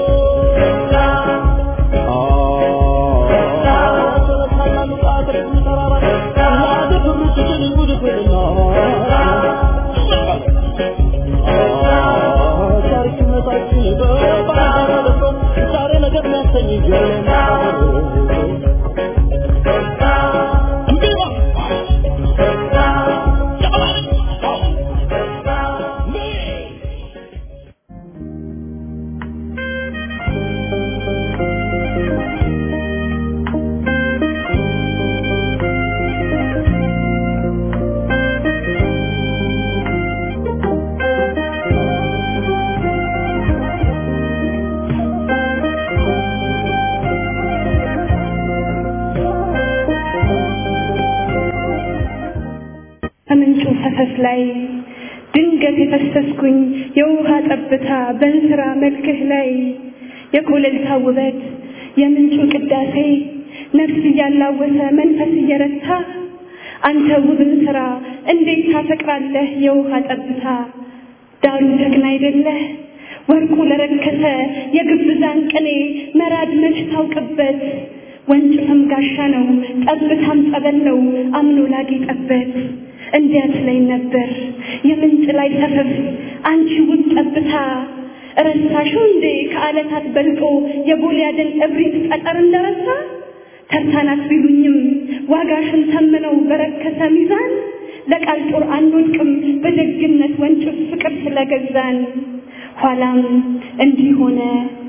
ከምንጩ ፈሰስ ላይ ድንገት የፈሰስኩኝ የውሃ ጠብታ በእንስራ መልክህ ላይ የኮለልታ ውበት የምንጩ ቅዳሴ ነፍስ እያላወሰ መንፈስ እየረታ አንተ ውብን ስራ እንዴት ታፈቅራለህ የውሃ ጠብታ ዳሩ ጀግና አይደለህ ወርቁ ለረከሰ የግብዛን ቅኔ መራድ መች ታውቅበት ወንጭፍም ጋሻ ነው ጠብታም ጸበል ነው አምኖ ላጌጠበት እንዲያት ላይ ነበር የምንጭ ላይ ሰፈፍ አንቺ ውብ ጠብታ ረሳሽው እንዴ ከዓለታት በልጦ የጎልያድን እብሪት ጠጠር እንደረሳ ተርታናት ቢሉኝም ዋጋሽን ተምነው በረከሰ ሚዛን ለቃል ጦር አንወድቅም በደግነት ወንጭፍ ፍቅር ስለገዛን ኋላም እንዲህ ሆነ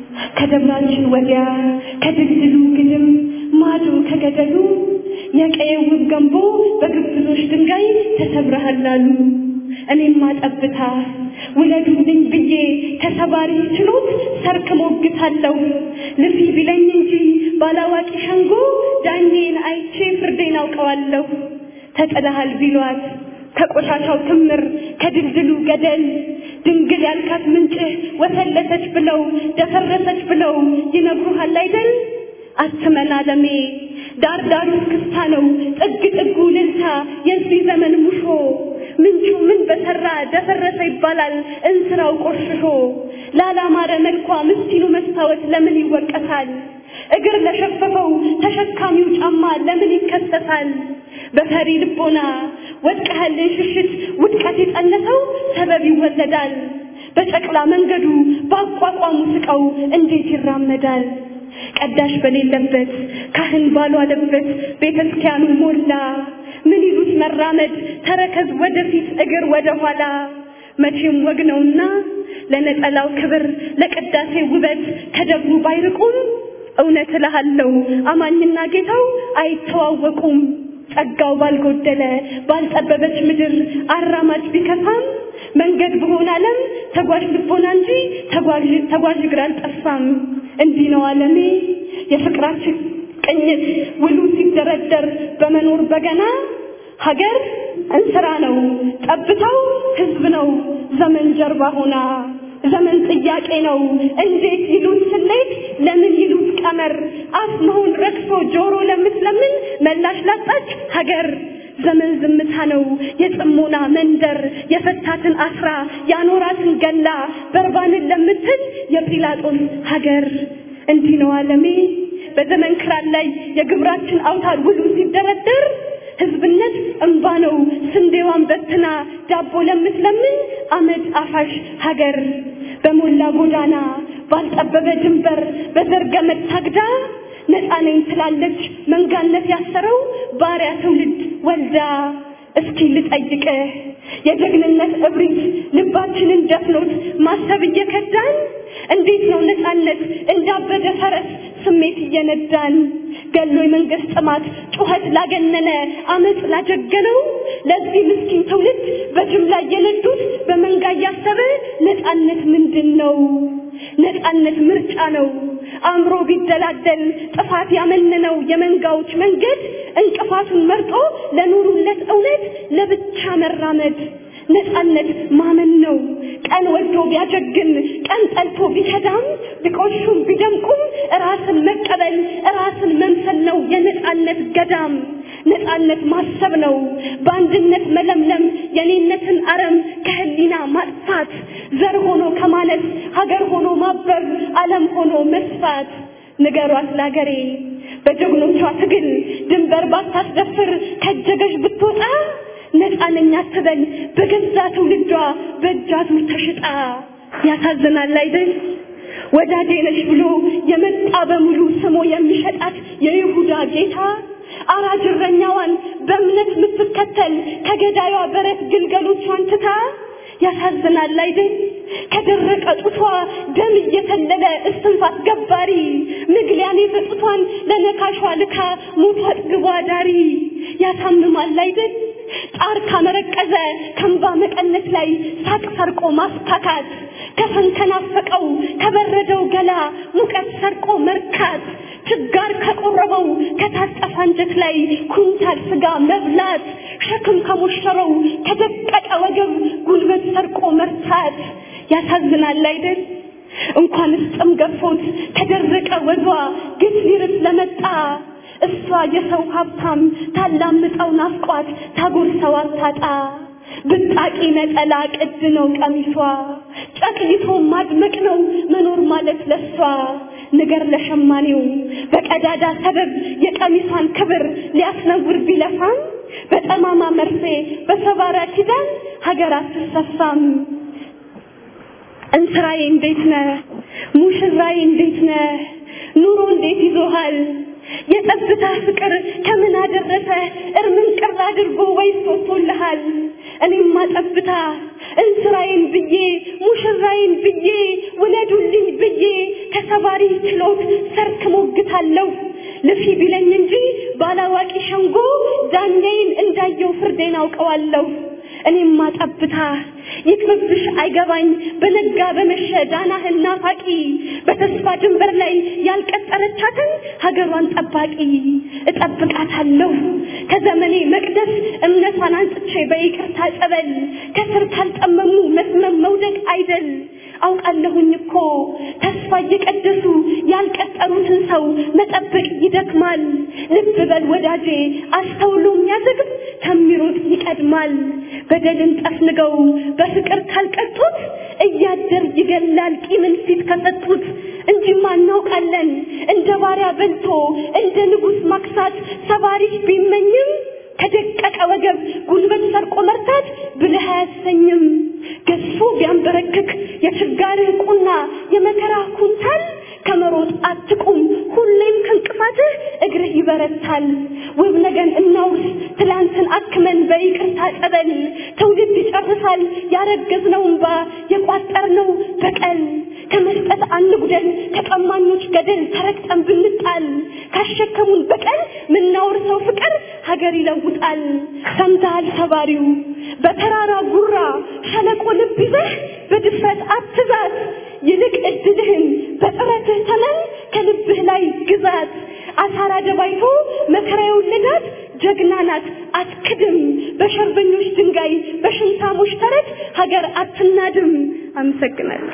ከደብራችን ወዲያ ከድልድሉ ግድም ማዶ ከገደሉ የቀየው ውብ ገንቦ በግብዞች ድንጋይ ተሰብረሃል አሉ። እኔማ ጠብታ ውለዱልኝ ብዬ ተሰባሪ ችሎት ሰርክ ሞግታለሁ። ልፊ ቢለኝ እንጂ ባላዋቂ ሸንጎ ዳኜን አይቼ ፍርዴን አውቀዋለሁ። ተጥለሃል ቢሏት ከቆሻሻው ክምር ከድልድሉ ገደል ድንግል ያልካት ምንጭህ ወሰለሰች ብለው ደፈረሰች ብለው ይነግሩሃል አይደል? አትመን አለሜ ዳር ዳሩ ክስታ ነው ጥግ ጥጉ ልልታ የዚህ ዘመን ሙሾ ምንጩ ምን በሰራ ደፈረሰ ይባላል እንስራው ቆሽሾ ላላማረ መልኳ ምስኪኑ መስታወት ለምን ይወቀሳል እግር ለሸፈፈው ተሸካሚው ጫማ ለምን ይከሰሳል በፈሪ ልቦና ወድቀህልን ሽሽት ውድቀት የጸነሰው ሰበብ ይወለዳል በጨቅላ መንገዱ በአቋቋሙ ስቀው እንዴት ይራመዳል ቀዳሽ በሌለበት ካህን ባልዋለበት ቤተ ክርስቲያኑ ሞላ ምን ይሉት መራመድ ተረከዝ ወደፊት እግር ወደ ኋላ መቼም ወግ ነውና ለነጠላው ክብር ለቅዳሴ ውበት ከደብሩ ባይርቁም እውነት እልሃለሁ አማኝና ጌታው አይተዋወቁም ጸጋው ባልጎደለ ባልጠበበች ምድር አራማጅ ቢከፋም መንገድ በሆነ ዓለም ተጓዥ ልቦና እንጂ ተጓዥ ተጓዥ እግር አልጠፋም። እንዲህ ነው ዓለሜ የፍቅራችን ቅኝት ውሉ ሲደረደር በመኖር በገና ሀገር እንስራ ነው ጠብታው ህዝብ ነው ዘመን ጀርባ ሆና ዘመን ጥያቄ ነው እንዴት ይሉት ስሌት ለምን ይሉት ቀመር አፍ መሆን ረክሶ ጆሮ ለምትለምን መላሽ ላጣች ሀገር ዘመን ዝምታ ነው የጽሞና መንደር የፈታትን አስራ ያኖራትን ገላ በርባንን ለምትል የጲላጦስ ሀገር እንዲህ ነው ዓለሜ በዘመን ክራር ላይ የግብራችን አውታር ውሉ ሲደረደር ህዝብነት እንባ ነው ስንዴዋን በትና ዳቦ ለምትለምን አመድ አፋሽ ሀገር በሞላ ጎዳና ባልጠበበ ድንበር በዘርገመድ ታግዳ ነፃ ነኝ ትላለች መንጋነት ያሰረው ባሪያ ትውልድ ወልዳ እስኪ ልጠይቅህ የጀግንነት እብሪት ልባችንን ደፍኖት ማሰብ እየከዳን እንዴት ነው ነፃነት እንዳበደ ፈረስ ስሜት እየነዳን ገሎ የመንግስት ጥማት ጩኸት ላገነነ አመፅ ላጀገነው ለዚህ ምስኪን ትውልድ በጅምላ እየነዱት በመንጋ እያሰበ ነፃነት ምንድን ነው? ነፃነት ምርጫ ነው። አእምሮ ቢደላደል ጥፋት ያመነነው የመንጋዎች መንገድ እንቅፋቱን መርጦ ለኑሩለት እውነት ለብቻ መራመድ ነፃነት ማመን ነው። ቀን ወዶ ቢያጀግን ቀን ጠልቶ ቢከዳም ቢቆሹም ቢደምቁም ራስን መቀበል ራስን መምሰል ነው የነፃነት ገዳም። ነፃነት ማሰብ ነው በአንድነት መለምለም የኔነትን አረም ከህሊና ማጥፋት ዘር ሆኖ ከማለት ሀገር ሆኖ ማበብ ዓለም ሆኖ መስፋት ንገሯት ላገሬ በጀግኖቿ ትግል ድንበር ባታስደፍር ከጀገሽ ብትወጣ ነፃነኛ አትበል በገዛ ትውልዷ በእጃዙር ተሽጣ ያሳዝናል አይደል ወዳጄ ነሽ ብሎ የመጣ በሙሉ ስሞ የሚሸጣት የይሁዳ ጌታ አራጅ እረኛዋን በእምነት የምትከተል ከገዳዩዋ በረት ግልገሎቿን ትታ ያሳዝናል አይደል ከደረቀ ጡቷ ደም እየተለለ እስትንፋስ ገባሪ ምግሊያኔ በጡቷን ለነካሿ ልካ ሞቷ አጥግቧ ዳሪ ያሳምማል አይደል ጣር ካመረቀዘ ከንባ መቀነት ላይ ሳቅ ሰርቆ ማስታካት ከፈን ከናፈቀው ከበረደው ገላ ሙቀት ሰርቆ መርካት ችጋር ከቆረበው ከታጠፈ አንጀት ላይ ኩንታል ስጋ መብላት ሸክም ከሞሸረው ከደቀቀ ወገብ ጉልበት ሰርቆ መርታት ያሳዝናል አይደል እንኳንስ ጥም ገፎት ከደረቀ ወዟ ግፍ ሊርስ ለመጣ እሷ የሰው ሀብታም ታላምጠው ናፍቋት ታጎርሰው አታጣ ብጣቂ ነጠላ ቅድ ነው ቀሚሷ ጨቅይቶ ማድመቅ ነው መኖር ማለት ለሷ ንገር ለሸማኔው በቀዳዳ ሰበብ የቀሚሷን ክብር ሊያስነውር ቢለፋም በጠማማ መርፌ በሰባራ ኪዳን ሀገር አትሰፋም እንስራዬ እንዴት ነህ ሙሽራዬ እንዴት ነህ ኑሮ እንዴት ይዞሃል የጠብታ ፍቅር ከምን አደረሰ እርምን ቅር አድርጎ ወይስ ወጥቶልሃል እኔማ ጠብታ እንስራዬን ብዬ ሙሽራዬን ብዬ ውለዱልኝ ብዬ ከሰባሪ ችሎት ሰርክ ሞግታለሁ ልፊ ቢለኝ እንጂ ባላዋቂ ሸንጎ ዳኛዬን እንዳየው ፍርዴን አውቀዋለሁ እኔማ ጠብታ ይቅርብሽ አይገባኝ በነጋ በመሸ ዳናህን ናፋቂ በተስፋ ድንበር ላይ ያልቀጠረቻትን ሀገሯን ጠባቂ እጠብቃታለሁ ከዘመኔ መቅደስ እምነቷን አንጽቼ በይቅርታ ጸበል ከስር ካልጠመሙ መስመም መውደቅ አይደል አውቃለሁኝ እኮ ተስፋ እየቀደሱ ያልቀጠሩትን ሰው መጠበቅ ይደክማል ልብ በል ወዳጄ አስተውሎ የሚያዘግብ ከሚሮጥ ይቀድማል በደልን ጠፍንገው በፍቅር ካልቀጡት እያደር ይገላል ቂምን ፊት ከሰጡት እንጂማ እናውቃለን እንደ ባሪያ በልቶ እንደ ንጉሥ ማክሳት ሰባሪሽ ቢመኝም ከደቀቀ ወገብ ጉልበት ሰርቆ መርታት ብልህ አያሰኝም ገዝፎ ቢያንበረክክ የችጋርህ ቁና የመከራ ኩንታል ከመሮጥ አትቁም ሁሌም ከእንቅፋትህ እግርህ ይበረታል ውብ ነገን እናውርስ ትላንትን አክመን በይቅርታ ጸበል ትውልድ ይጨርሳል ያረገዝነው እንባ የቋጠርነው በቀል ከመስጠት አንጉደል ከቀማኞች ገደል ተረግጠን ብንጣል ካሸከሙን በቀል ምናወርሰው ፍቅር ሀገር ይለውጣል ሰምተሃል ሰባሪው በተራራ ጉራ ሸለቆ ልብ ይዘህ በድፍረት አትዛት ይልቅ እድልህን በጥረትህ ተመን ከልብህ ላይ ግዛት አሳራ ደባይቶ መከራ የወለዳት ጀግና ናት አትክድም በሸርበኞች ድንጋይ በሽንታሞች ተረት ሀገር አትናድም አመሰግናለሁ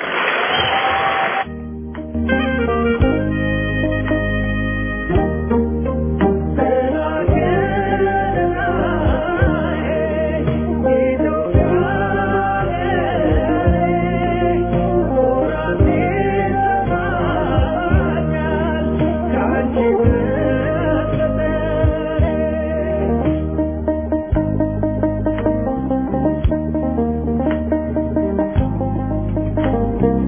Thank you.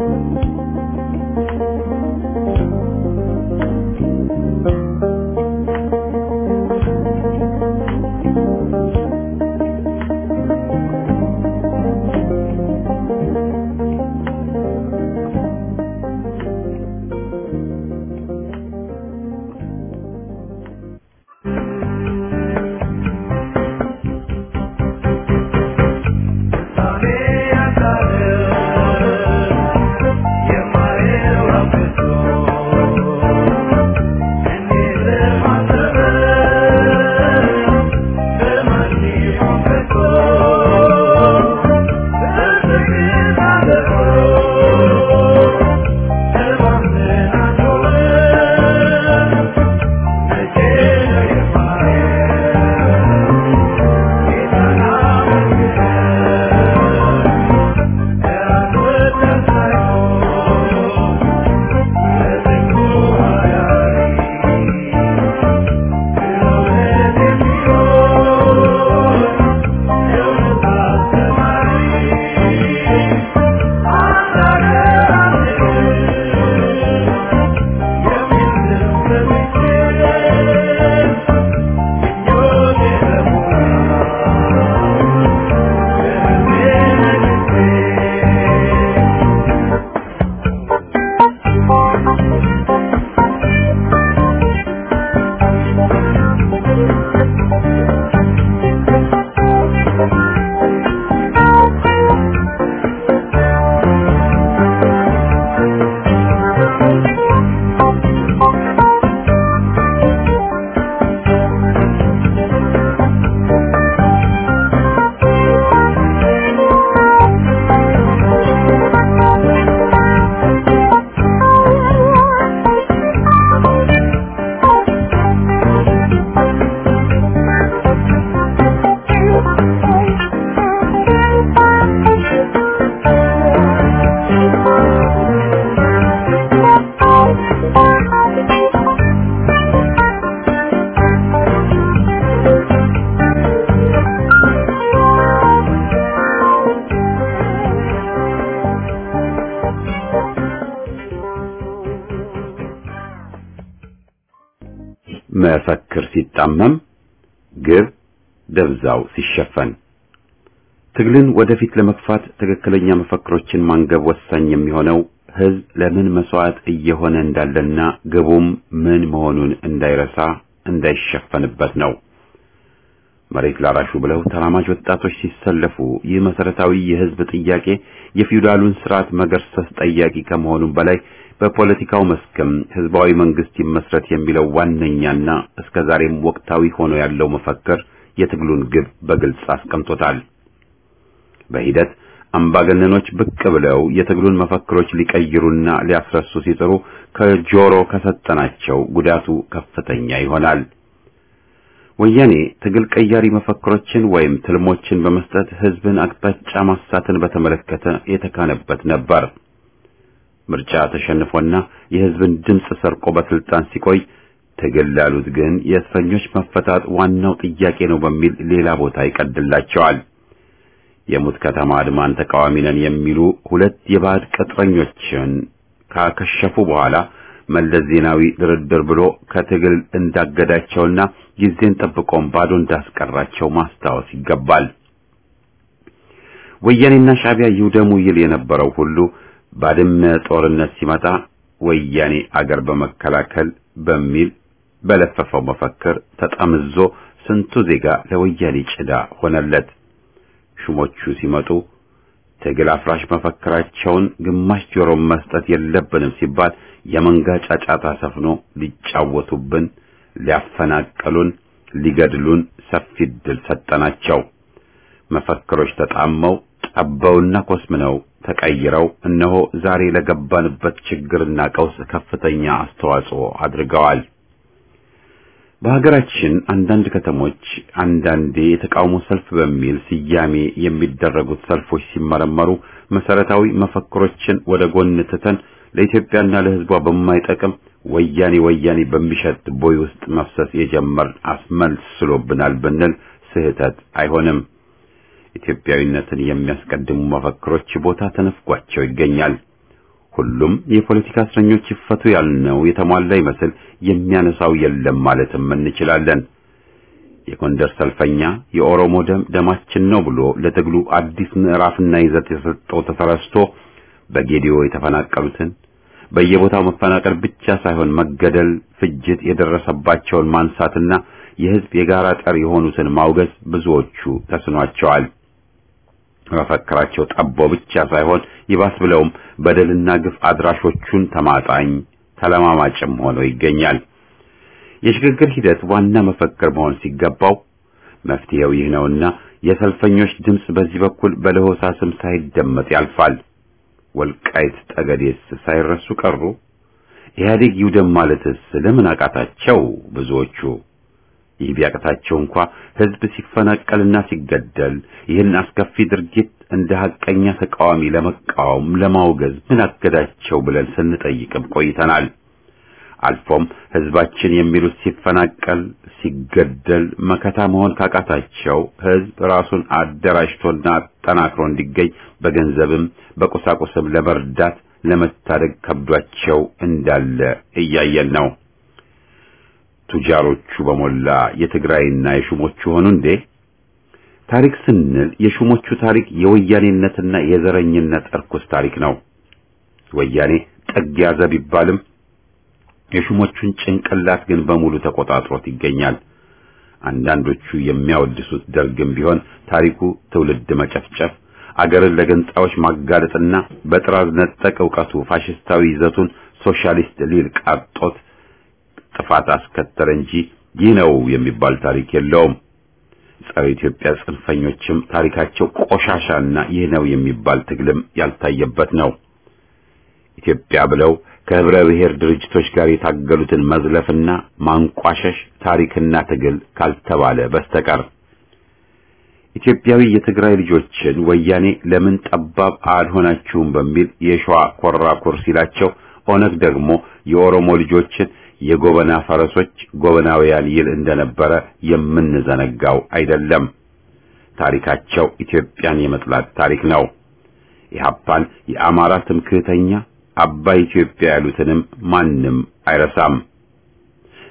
መፈክር ሲጣመም ግብ ደብዛው ሲሸፈን ትግልን ወደፊት ለመግፋት ትክክለኛ መፈክሮችን ማንገብ ወሳኝ የሚሆነው ህዝብ ለምን መስዋዕት እየሆነ እንዳለና ግቡም ምን መሆኑን እንዳይረሳ እንዳይሸፈንበት ነው። መሬት ላራሹ ብለው ተራማጅ ወጣቶች ሲሰለፉ ይህ መሰረታዊ የህዝብ ጥያቄ የፊውዳሉን ስርዓት መገርሰስ ጠያቂ ከመሆኑም በላይ በፖለቲካው መስክም ህዝባዊ መንግስት ይመስረት የሚለው ዋነኛና እስከዛሬም ወቅታዊ ሆኖ ያለው መፈክር የትግሉን ግብ በግልጽ አስቀምጦታል። በሂደት አምባገነኖች ብቅ ብለው የትግሉን መፈክሮች ሊቀይሩና ሊያስረሱ ሲጥሩ ከጆሮ ከሰጠናቸው ጉዳቱ ከፍተኛ ይሆናል። ወያኔ ትግል ቀያሪ መፈክሮችን ወይም ትልሞችን በመስጠት ህዝብን አቅጣጫ ማሳትን በተመለከተ የተካነበት ነበር። ምርጫ ተሸንፎና የህዝብን ድምፅ ሰርቆ በስልጣን ሲቆይ ትግል ላሉት ግን የእስረኞች መፈታት ዋናው ጥያቄ ነው በሚል ሌላ ቦታ ይቀድላቸዋል። የሙት ከተማ አድማን ተቃዋሚ ነን የሚሉ ሁለት የባዕድ ቅጥረኞችን ካከሸፉ በኋላ መለስ ዜናዊ ድርድር ብሎ ከትግል እንዳገዳቸውና ጊዜን ጠብቆም ባዶ እንዳስቀራቸው ማስታወስ ይገባል። ወያኔና ሻዕቢያ ይውደሙ ይል የነበረው ሁሉ ባድመ ጦርነት ሲመጣ ወያኔ አገር በመከላከል በሚል በለፈፈው መፈክር ተጠምዞ ስንቱ ዜጋ ለወያኔ ጭዳ ሆነለት። ሹሞቹ ሲመጡ ትግል አፍራሽ መፈክራቸውን ግማሽ ጆሮ መስጠት የለብንም ሲባል የመንጋ ጫጫታ ሰፍኖ ሊጫወቱብን፣ ሊያፈናቀሉን፣ ሊገድሉን ሰፊ ዕድል ሰጠናቸው። መፈክሮች ተጣመው ጠበውና ኮስምነው ተቀይረው እነሆ ዛሬ ለገባንበት ችግርና ቀውስ ከፍተኛ አስተዋጽኦ አድርገዋል። በሀገራችን አንዳንድ ከተሞች አንዳንዴ የተቃውሞ ሰልፍ በሚል ስያሜ የሚደረጉት ሰልፎች ሲመረመሩ መሰረታዊ መፈክሮችን ወደ ጎን ትተን ለኢትዮጵያና ለሕዝቧ በማይጠቅም ወያኔ ወያኔ በሚሸት ቦይ ውስጥ መፍሰስ የጀመር አስመስሎብናል ብንል ስህተት አይሆንም። ኢትዮጵያዊነትን የሚያስቀድሙ መፈክሮች ቦታ ተነፍጓቸው ይገኛል። ሁሉም የፖለቲካ እስረኞች ይፈቱ ያልነው የተሟላ ይመስል የሚያነሳው የለም ማለትም እንችላለን። የጎንደር ሰልፈኛ የኦሮሞ ደም ደማችን ነው ብሎ ለትግሉ አዲስ ምዕራፍና ይዘት የሰጠው ተሰረስቶ በጌዲዮ የተፈናቀሉትን በየቦታው መፈናቀል ብቻ ሳይሆን መገደል፣ ፍጅት የደረሰባቸውን ማንሳትና የሕዝብ የጋራ ጠር የሆኑትን ማውገዝ ብዙዎቹ ተስኗቸዋል። መፈክራቸው ጠቦ ብቻ ሳይሆን ይባስ ብለውም በደልና ግፍ አድራሾቹን ተማጣኝ ተለማማጭም ሆኖ ይገኛል። የሽግግር ሂደት ዋና መፈክር መሆን ሲገባው መፍትሄው ይህ ነውና የሰልፈኞች ድምፅ በዚህ በኩል በለሆሳስም ሳይደመጥ ያልፋል። ወልቃይት ጠገዴስ ሳይረሱ ቀሩ። ኢህአዴግ ይውደም ማለትስ ለምን አቃታቸው ብዙዎቹ? ይህ ቢያቅታቸው እንኳ ህዝብ ሲፈናቀልና ሲገደል ይህን አስከፊ ድርጊት እንደ ሐቀኛ ተቃዋሚ ለመቃወም ለማውገዝ ምን አገዳቸው ብለን ስንጠይቅም ቆይተናል። አልፎም ህዝባችን የሚሉት ሲፈናቀል፣ ሲገደል መከታ መሆን ካቃታቸው ህዝብ ራሱን አደራጅቶና አጠናክሮ እንዲገኝ በገንዘብም በቁሳቁስም ለመርዳት ለመታደግ ከብዷቸው እንዳለ እያየን ነው። ቱጃሮቹ በሞላ የትግራይና የሹሞቹ ሆኑ እንዴ? ታሪክ ስንል የሹሞቹ ታሪክ የወያኔነትና የዘረኝነት እርኩስ ታሪክ ነው። ወያኔ ጥግ ያዘ ቢባልም የሹሞቹን ጭንቅላት ግን በሙሉ ተቆጣጥሮት ይገኛል። አንዳንዶቹ የሚያወድሱት ደርግም ቢሆን ታሪኩ ትውልድ መጨፍጨፍ፣ አገርን ለገንጻዎች ማጋለጥና በጥራዝ ነጠቅ ዕውቀቱ ፋሽስታዊ ይዘቱን ሶሻሊስት ሊል ቃጦት ጥፋት አስከተለ እንጂ ይህ ነው የሚባል ታሪክ የለውም። ጸረ ኢትዮጵያ ጽንፈኞችም ታሪካቸው ቆሻሻና ይህ ነው የሚባል ትግልም ያልታየበት ነው። ኢትዮጵያ ብለው ከህብረ ብሔር ድርጅቶች ጋር የታገሉትን መዝለፍና ማንቋሸሽ ታሪክና ትግል ካልተባለ በስተቀር ኢትዮጵያዊ የትግራይ ልጆችን ወያኔ ለምን ጠባብ አልሆናችሁም በሚል የሸዋ ኮራኩር ሲላቸው፣ ኦነግ ደግሞ የኦሮሞ ልጆችን የጎበና ፈረሶች ጎበናውያን ይል እንደነበረ የምንዘነጋው አይደለም። ታሪካቸው ኢትዮጵያን የመጥላት ታሪክ ነው። ኢህአፓን የአማራ ትምክህተኛ አባይ ኢትዮጵያ ያሉትንም ማንም አይረሳም።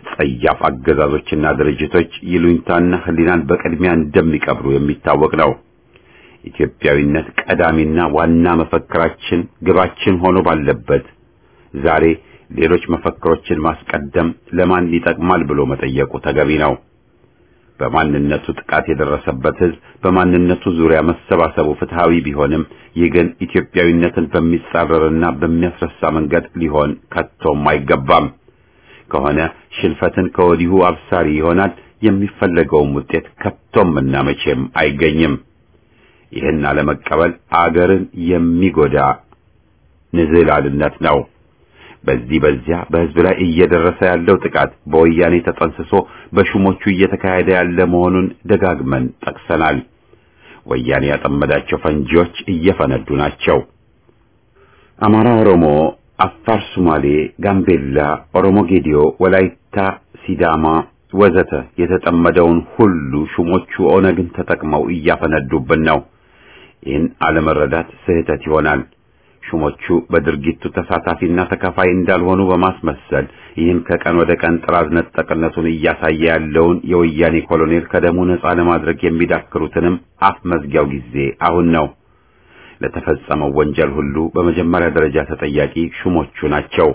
ጸያፍ አገዛዞችና ድርጅቶች ይሉኝታና ሕሊናን በቅድሚያ እንደሚቀብሩ የሚታወቅ ነው። ኢትዮጵያዊነት ቀዳሚና ዋና መፈክራችን ግባችን ሆኖ ባለበት ዛሬ ሌሎች መፈክሮችን ማስቀደም ለማን ይጠቅማል ብሎ መጠየቁ ተገቢ ነው። በማንነቱ ጥቃት የደረሰበት ሕዝብ በማንነቱ ዙሪያ መሰባሰቡ ፍትሃዊ ቢሆንም ይህ ግን ኢትዮጵያዊነትን በሚጻረርና በሚያስረሳ መንገድ ሊሆን ከቶም አይገባም። ከሆነ ሽንፈትን ከወዲሁ አብሳሪ ይሆናል። የሚፈለገውም ውጤት ከቶም እና መቼም አይገኝም። ይህን አለመቀበል አገርን የሚጎዳ ንዝህላልነት ነው። በዚህ በዚያ በሕዝብ ላይ እየደረሰ ያለው ጥቃት በወያኔ ተጠንስሶ በሹሞቹ እየተካሄደ ያለ መሆኑን ደጋግመን ጠቅሰናል። ወያኔ ያጠመዳቸው ፈንጂዎች እየፈነዱ ናቸው። አማራ፣ ኦሮሞ፣ አፋር፣ ሱማሌ፣ ጋምቤላ፣ ኦሮሞ ጌዲዮ፣ ወላይታ፣ ሲዳማ ወዘተ የተጠመደውን ሁሉ ሹሞቹ ኦነግን ተጠቅመው እያፈነዱብን ነው። ይህን አለመረዳት ስህተት ይሆናል። ሹሞቹ በድርጊቱ ተሳታፊና ተካፋይ እንዳልሆኑ በማስመሰል ይህን ከቀን ወደ ቀን ጥራዝ ነጠቅነቱን እያሳየ ያለውን የወያኔ ኮሎኔል ከደሙ ነጻ ለማድረግ የሚዳክሩትንም አፍ መዝጊያው ጊዜ አሁን ነው። ለተፈጸመው ወንጀል ሁሉ በመጀመሪያ ደረጃ ተጠያቂ ሹሞቹ ናቸው።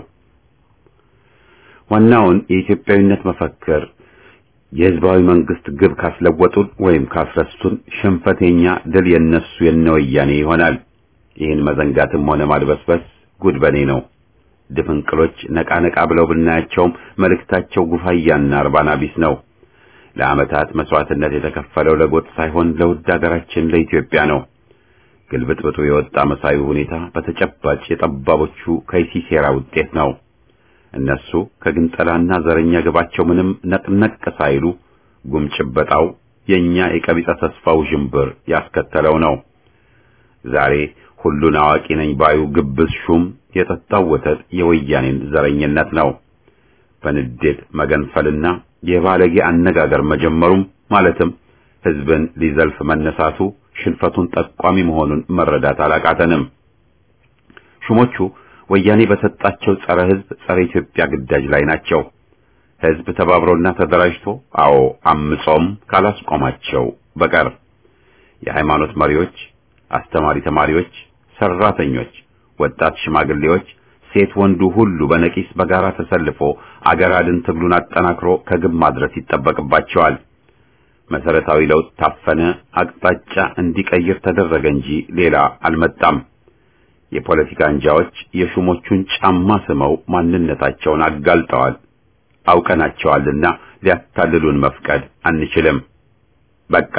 ዋናውን የኢትዮጵያዊነት መፈክር የህዝባዊ መንግስት ግብ ካስለወጡን ወይም ካስረሱን ሽንፈተኛ ድል የነሱ የነወያኔ ይሆናል። ይህን መዘንጋትም ሆነ ማድበስበስ ጉድ በኔ ነው። ድፍንቅሎች ነቃ ነቃ ብለው ብናያቸውም መልእክታቸው ጉፋያና እርባና ቢስ ነው። ለዓመታት መስዋዕትነት የተከፈለው ለጎጥ ሳይሆን ለውድ ሀገራችን ለኢትዮጵያ ነው። ግልብጥብጡ የወጣ መሳዩ ሁኔታ በተጨባጭ የጠባቦቹ ከይሲ ሴራ ውጤት ነው። እነሱ ከግንጠላና ዘረኛ ግባቸው ምንም ነቅነቅ ሳይሉ ጉምጭበጣው የኛ የቀቢጸ ተስፋው ዥንብር ያስከተለው ነው። ዛሬ ሁሉን አዋቂ ነኝ ባዩ ግብዝ ሹም የጠጣው ወተት የወያኔን ዘረኝነት ነው። በንዴት መገንፈልና የባለጌ አነጋገር መጀመሩም ማለትም ህዝብን ሊዘልፍ መነሳቱ ሽንፈቱን ጠቋሚ መሆኑን መረዳት አላቃተንም። ሹሞቹ ወያኔ በሰጣቸው ጸረ ህዝብ፣ ጸረ ኢትዮጵያ ግዳጅ ላይ ናቸው። ህዝብ ተባብሮና ተደራጅቶ አዎ አምጾም ካላስቆማቸው በቀር የሃይማኖት መሪዎች፣ አስተማሪ ተማሪዎች፣ ሰራተኞች፣ ወጣት ሽማግሌዎች፣ ሴት ወንዱ ሁሉ በነቂስ በጋራ ተሰልፎ አገር አድን ትግሉን አጠናክሮ ከግብ ማድረስ ይጠበቅባቸዋል። መሰረታዊ ለውጥ ታፈነ፣ አቅጣጫ እንዲቀይር ተደረገ እንጂ ሌላ አልመጣም። የፖለቲካ አንጃዎች የሹሞቹን ጫማ ስመው ማንነታቸውን አጋልጠዋል። አውቀናቸዋልና ሊያታልሉን መፍቀድ አንችልም። በቃ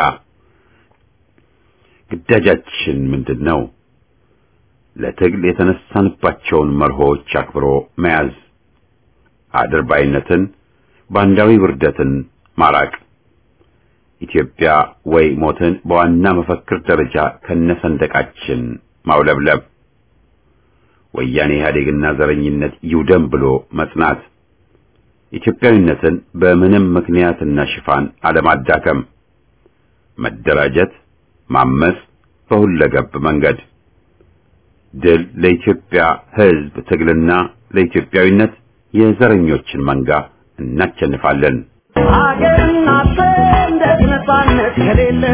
ግዳጃችን ምንድን ነው? ለትግል የተነሳንባቸውን መርሆች አክብሮ መያዝ፣ አድርባይነትን፣ ባንዳዊ ውርደትን ማራቅ፣ ኢትዮጵያ ወይ ሞትን በዋና መፈክር ደረጃ ከነሰንደቃችን ማውለብለብ፣ ወያኔ ኢህአዴግና ዘረኝነት ይውደም ብሎ መጽናት፣ ኢትዮጵያዊነትን በምንም ምክንያትና ሽፋን አለማዳከም፣ መደራጀት፣ ማመስ በሁለገብ መንገድ ድል ለኢትዮጵያ ሕዝብ ትግልና ለኢትዮጵያዊነት የዘረኞችን መንጋ እናቸንፋለን። ሀገርና ሰንደቅ ነፃነት ከሌለ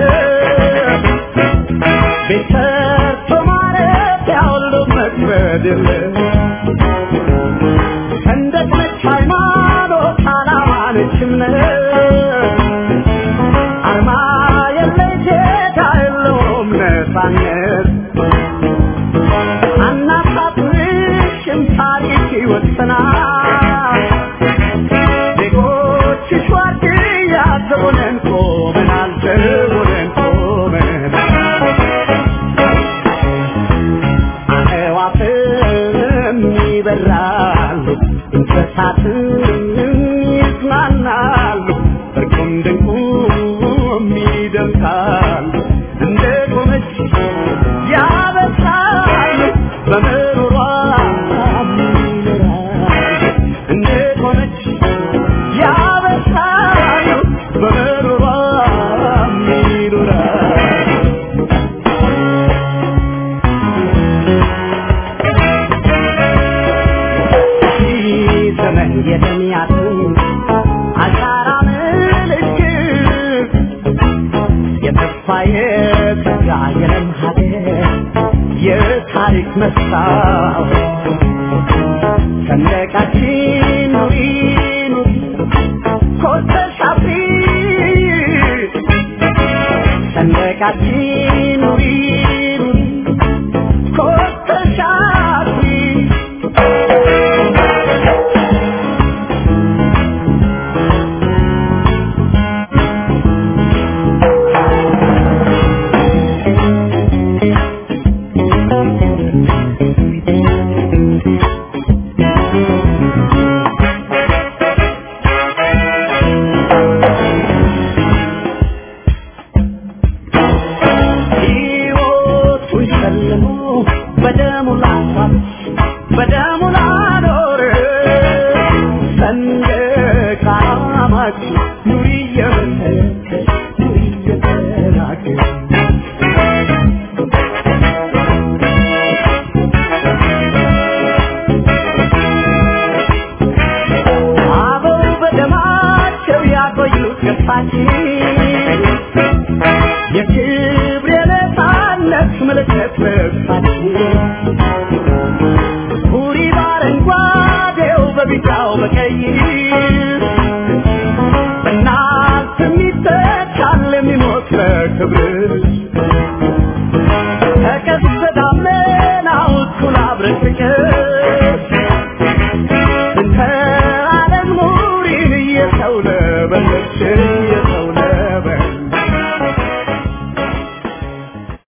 ቤት ሰርቶ ማረፊያ ሁሉ መክበድ የለ ሰንደቅ ነች ሃይማኖት፣ ዓላማ ነች እምነት አርማ የለይ ጌታ የለውም ነፃነት አናሳፍርሽም ታሪክ ይወሰናል ዜጎችሽ ዋርድያ ዘቦነን ቆመናል ዘቦነን ቆመናል አዕዋፍም ይበራሉ እንስሳትም ይዝናናሉ እርቁም ድንቁም ይደምሳሉ እንደ ቆመች ያበሳሉ በምሮሯ ይኖራሉ እንደ ቆመች ያበሳሉ በምሮሯ ይኖራሉ ዘመን የተሚያትን የጸጋ የለም ሀገር የታሪክ መስታወት ሰንደቃችን ኑሪ ኑሪ ኮስተሽ አብሪ ሰንደቃችን ኑሪ ኑሪ ኮስተሽ አብሪ ሕይወቱን ሸልሞ በደሙ ላፋት በደሙ ላኖር ሰንደቅ ዓላማችን ኑሪ እየመሰከር ኑሪ እየተናገር አበው በደማቸው ያቆዩት ገፋችን የክብር የነፃነት ምልክት ልብሳችን ሁሪ በአረንጓዴው በቢጫው በቀይ በእናት የሚተካል የሚሞት ለክብር